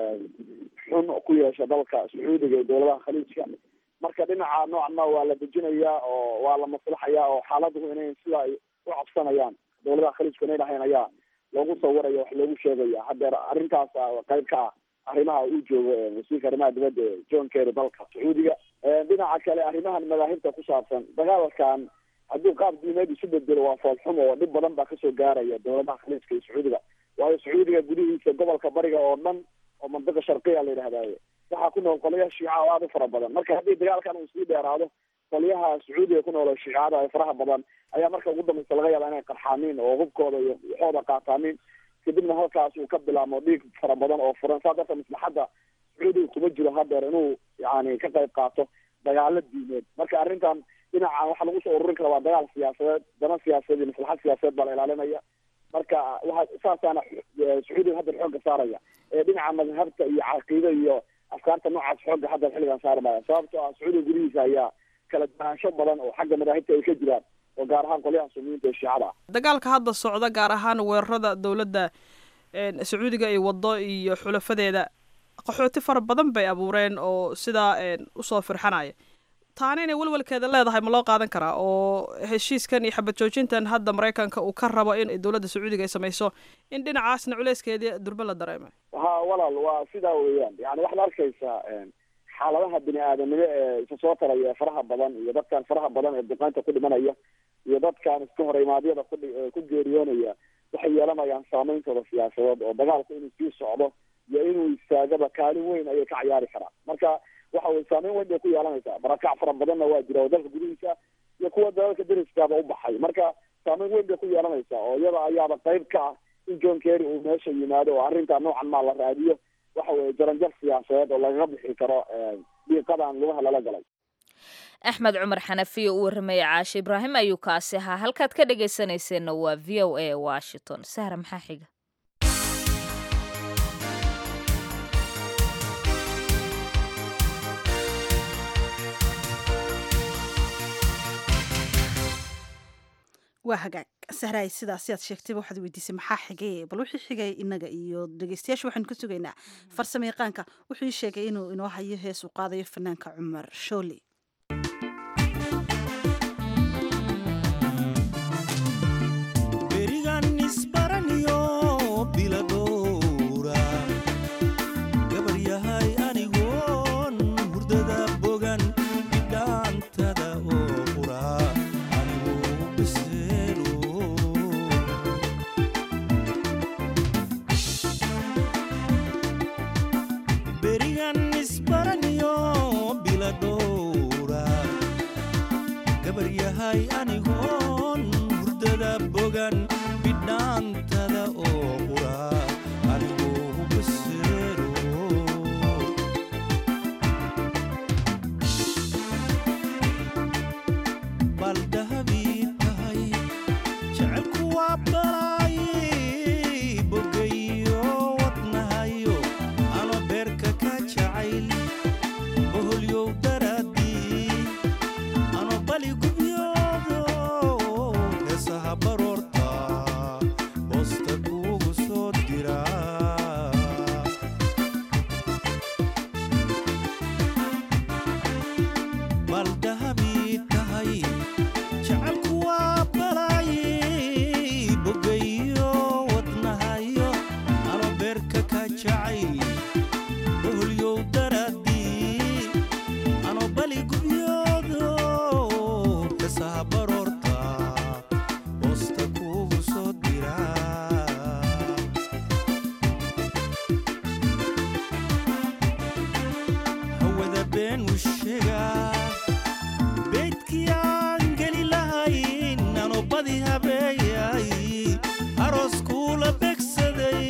[SPEAKER 21] xun ku yeesha dalka sacuudiga iyo dowladaha khaliijka marka dhinaca noocna waa la dejinayaa oo waa la maslaxayaa oo xaaladuhu inay sida ay u cabsanayaan dowladaha khaliijku inay dhahayn ayaa loogu sawiraya wax loogu sheegaya hadeer arrintaas qayb ka ah arrimaha uu joogo wasiirka arrimaha dibadda john kerry dalka sacuudiga dhinaca kale arrimahan madaahibta ku saabsan dagaalkan hadduu qaab diimeed isu bedelo waa foolxumo oo dhib badan baa kasoo gaaraya dowladaha khaliijka iyo sacuudiga waayo sacuudiga gudihiisa gobolka bariga oo dhan oo mandiqa sharqiya la yidhahdaye waxaa ku nool qolyaha shiica oo aada u fara badan marka haddii dagaalkan uu sii dheeraado qolyaha sacuudiga ku nool oo shiicada ee faraha badan ayaa marka ugu dambaysa laga yaaba inay qarxaanin oo hubkooda iyo waxooda qaataanin kadibna halkaas uu ka bilaamo dhiig fara badan oo furan saa darteed maslaxadda sacuudiga kuma jiro hadeer inuu yani ka qayb qaato dagaalo diimeed marka arrintan dhinacan waxaa lagu soo ururin kara waa dagaal siyaasadeed dana siyaasadeed iyo maslaxad siyaasadeed baa la ilaalinaya marka waa saasaana sacuudiga haddeer xoogga saaraya ee dhinaca madhabta iyo caqiide iyo afkaarta noocaas xoogga haddeer xilligan saarmaya sababtoo ah sacuudiga gudihiisa ayaa kala duwanaansho badan oo xagga madaahibta ay ka jiraan oo gaar ahaan qolyaha sumiyiinta ee shiicada ah
[SPEAKER 22] dagaalka hadda socda gaar ahaan weerarada dowladda sacuudiga ay wado iyo xulafadeeda qaxooti fara badan bay abuureen oo sidaa usoo firxanaya taana inay welwelkeeda leedahay ma loo qaadan karaa oo heshiiskan iyo xabad joojintan hadda maraykanka uu ka rabo in dowladda sacuudiga ay samayso in dhinacaasna culeyskeedii durbe la dareemay
[SPEAKER 21] ha walaal waa sidaa weeyaan yani waxaad arkaysaa xaaladaha bini aadanimo ee isa soo taraya ee faraha badan iyo dadkan faraha badan ee duqeynta ku dhimanaya iyo dadkan iska horeymaadyada ku ku geeriyoonaya waxay yeelanayaan saameyntooda siyaasadeed oo dagaalku inuu sii socdo iyo inuu istaagaba kaalin weyn ayay ka ciyaari karaan marka waxa weye saameyn weyn bay ku yeelanaysaa barakac fara badanna waa jira oo dalka gudihiisa iyo kuwa dalalka deriskaaba u baxay marka saameyn weyn bay ku yeelanaysaa oo iyada ayaaba qayb ka ah in john kerry uu meesha yimaado oo arrinta noocan maa la raadiyo waxa weye jaranjar siyaasadeed oo lagaga bixi karo dhiiqadan lugaha lala galay
[SPEAKER 2] axmed cumar xanafiyo u warramaya caashe ibraahim ayuu kaasi ahaa halkaad ka dhegaysanayseena waa v o a washington sahra maxaa xiga
[SPEAKER 1] waa hagaag sahraay sidaasi aad sheegtayba waxaad weydiisay maxaa xigay bal wixii xigay inaga iyo dhegeystayaasha waxaynu ka sugaynaa farsamo yaqaanka wuxuu ii sheegay inuu inoo hayo hees uu qaadayo fanaanka cumar shooli
[SPEAKER 5] berigan isbaraniyo bilado yahay anigoon hurdada bogan bidhaantada oo qura anigoo hubaseero bal dahabii tahay jecelku waa balaayi bogayo wadnahayo ano beerka ka jacayl boholyow daraadii ano bali gubyoodo heesaha baroorta boosta kuugu soo dira bal dahabii tahay jecelku waa balaayi bogayo wadnahayo ano beerka ka jacayl boholyow daraadii ano bali gubyoodo heesaha baroorta boosta kuugu soo dira hawada been u sheegaa beydkii aan geli lahayn ano badi habeeyay aroos kuula begsaday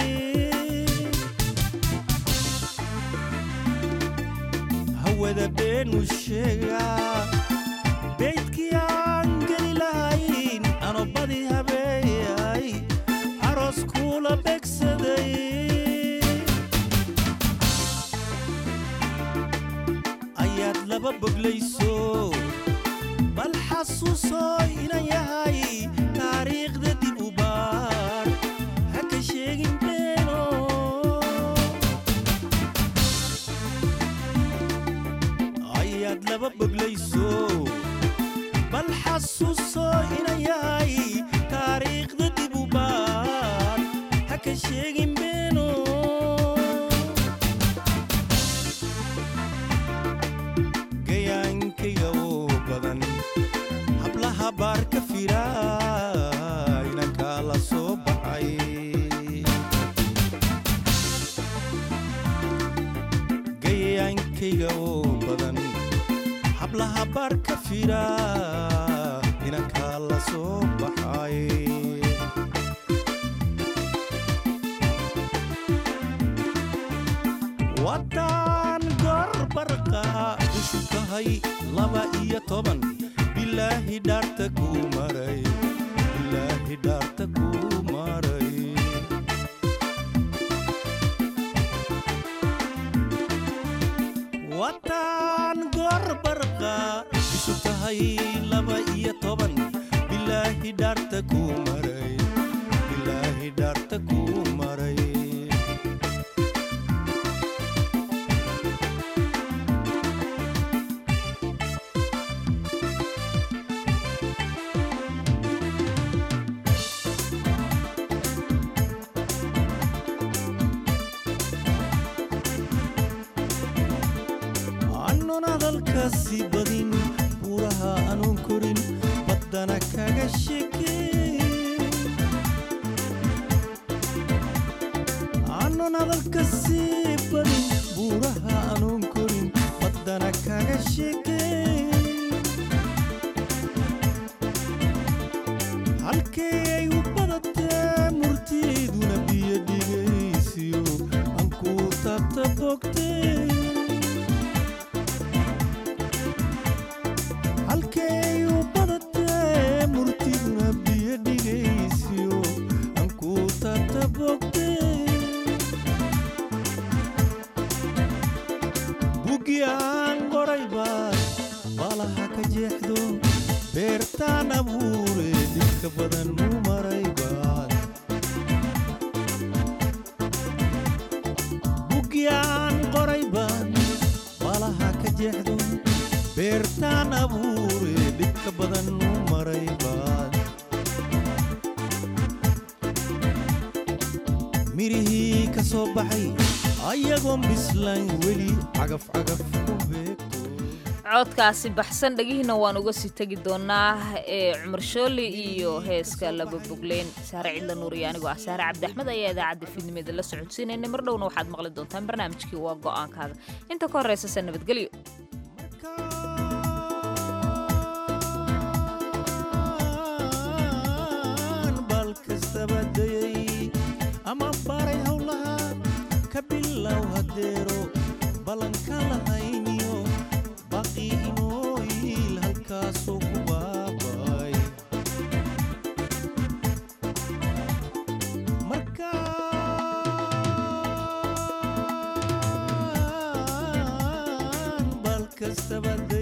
[SPEAKER 5] hawada been u sheegaa beydkii aan geli lahayn ano badi habeeyay aroos kuula begsaday ayaad laba boglayso bal xasuusoo inan yahay taariikhda dib u baar ha ka sheegin beeno ayaad laba boglayso bal xasuusoo inan yahay taariikhda dib u baar ha ka sheegin beeno gayaankayga oo badan hablaha baar ka fira inankaa la soo baxay gayaankayga oo badan hablaha baar ka fira inankaa la soo baxay waddaan gorbarqa ishu tahay laba iyo toban bilaahi dhaarta kuu maray bilaahi dhaarta kuu maray waddaan gorbarqa ishu tahay laba iyo toban bilaahi dhaarta kuu maray bilaahi dhaarta kuu maray annon hadalkaasi badin buuraha anuun korin baddana kaga sheekeen annon hadalkaasi badin buuraha anuun korin baddana kaga sheekeen halkee ay u badatee murtiiduna biyo dhigaysiyo aan kuu taabta bogteen halkay u badatee murtiduna biyo dhigaysiyo aan kuu taabta bogteen bugi aan qorayba balaha ka jeexdo beertaan abuure dhibka badan u maraybaad bugi aan qorayban balaha ka jeexdo beertaan abuure dhibka badan u maraybaad mirihii ka soo baxay ayagoon bislayn weli cagaf cagaf ku beegto
[SPEAKER 2] codkaasi baxsan dhegihiina waan uga sii tegi doonaa ee cumar shooli iyo heeska laba bogleen saare cidla nuur iyo anigoo ah saare cabdi axmed ayaa idaacadda fiidnimeeda la socodsiinaynay mar dhowna waxaad maqli doontaan barnaamijkii waa go'aankaaga inta ka horreysase nabadgelyo
[SPEAKER 5] kastaba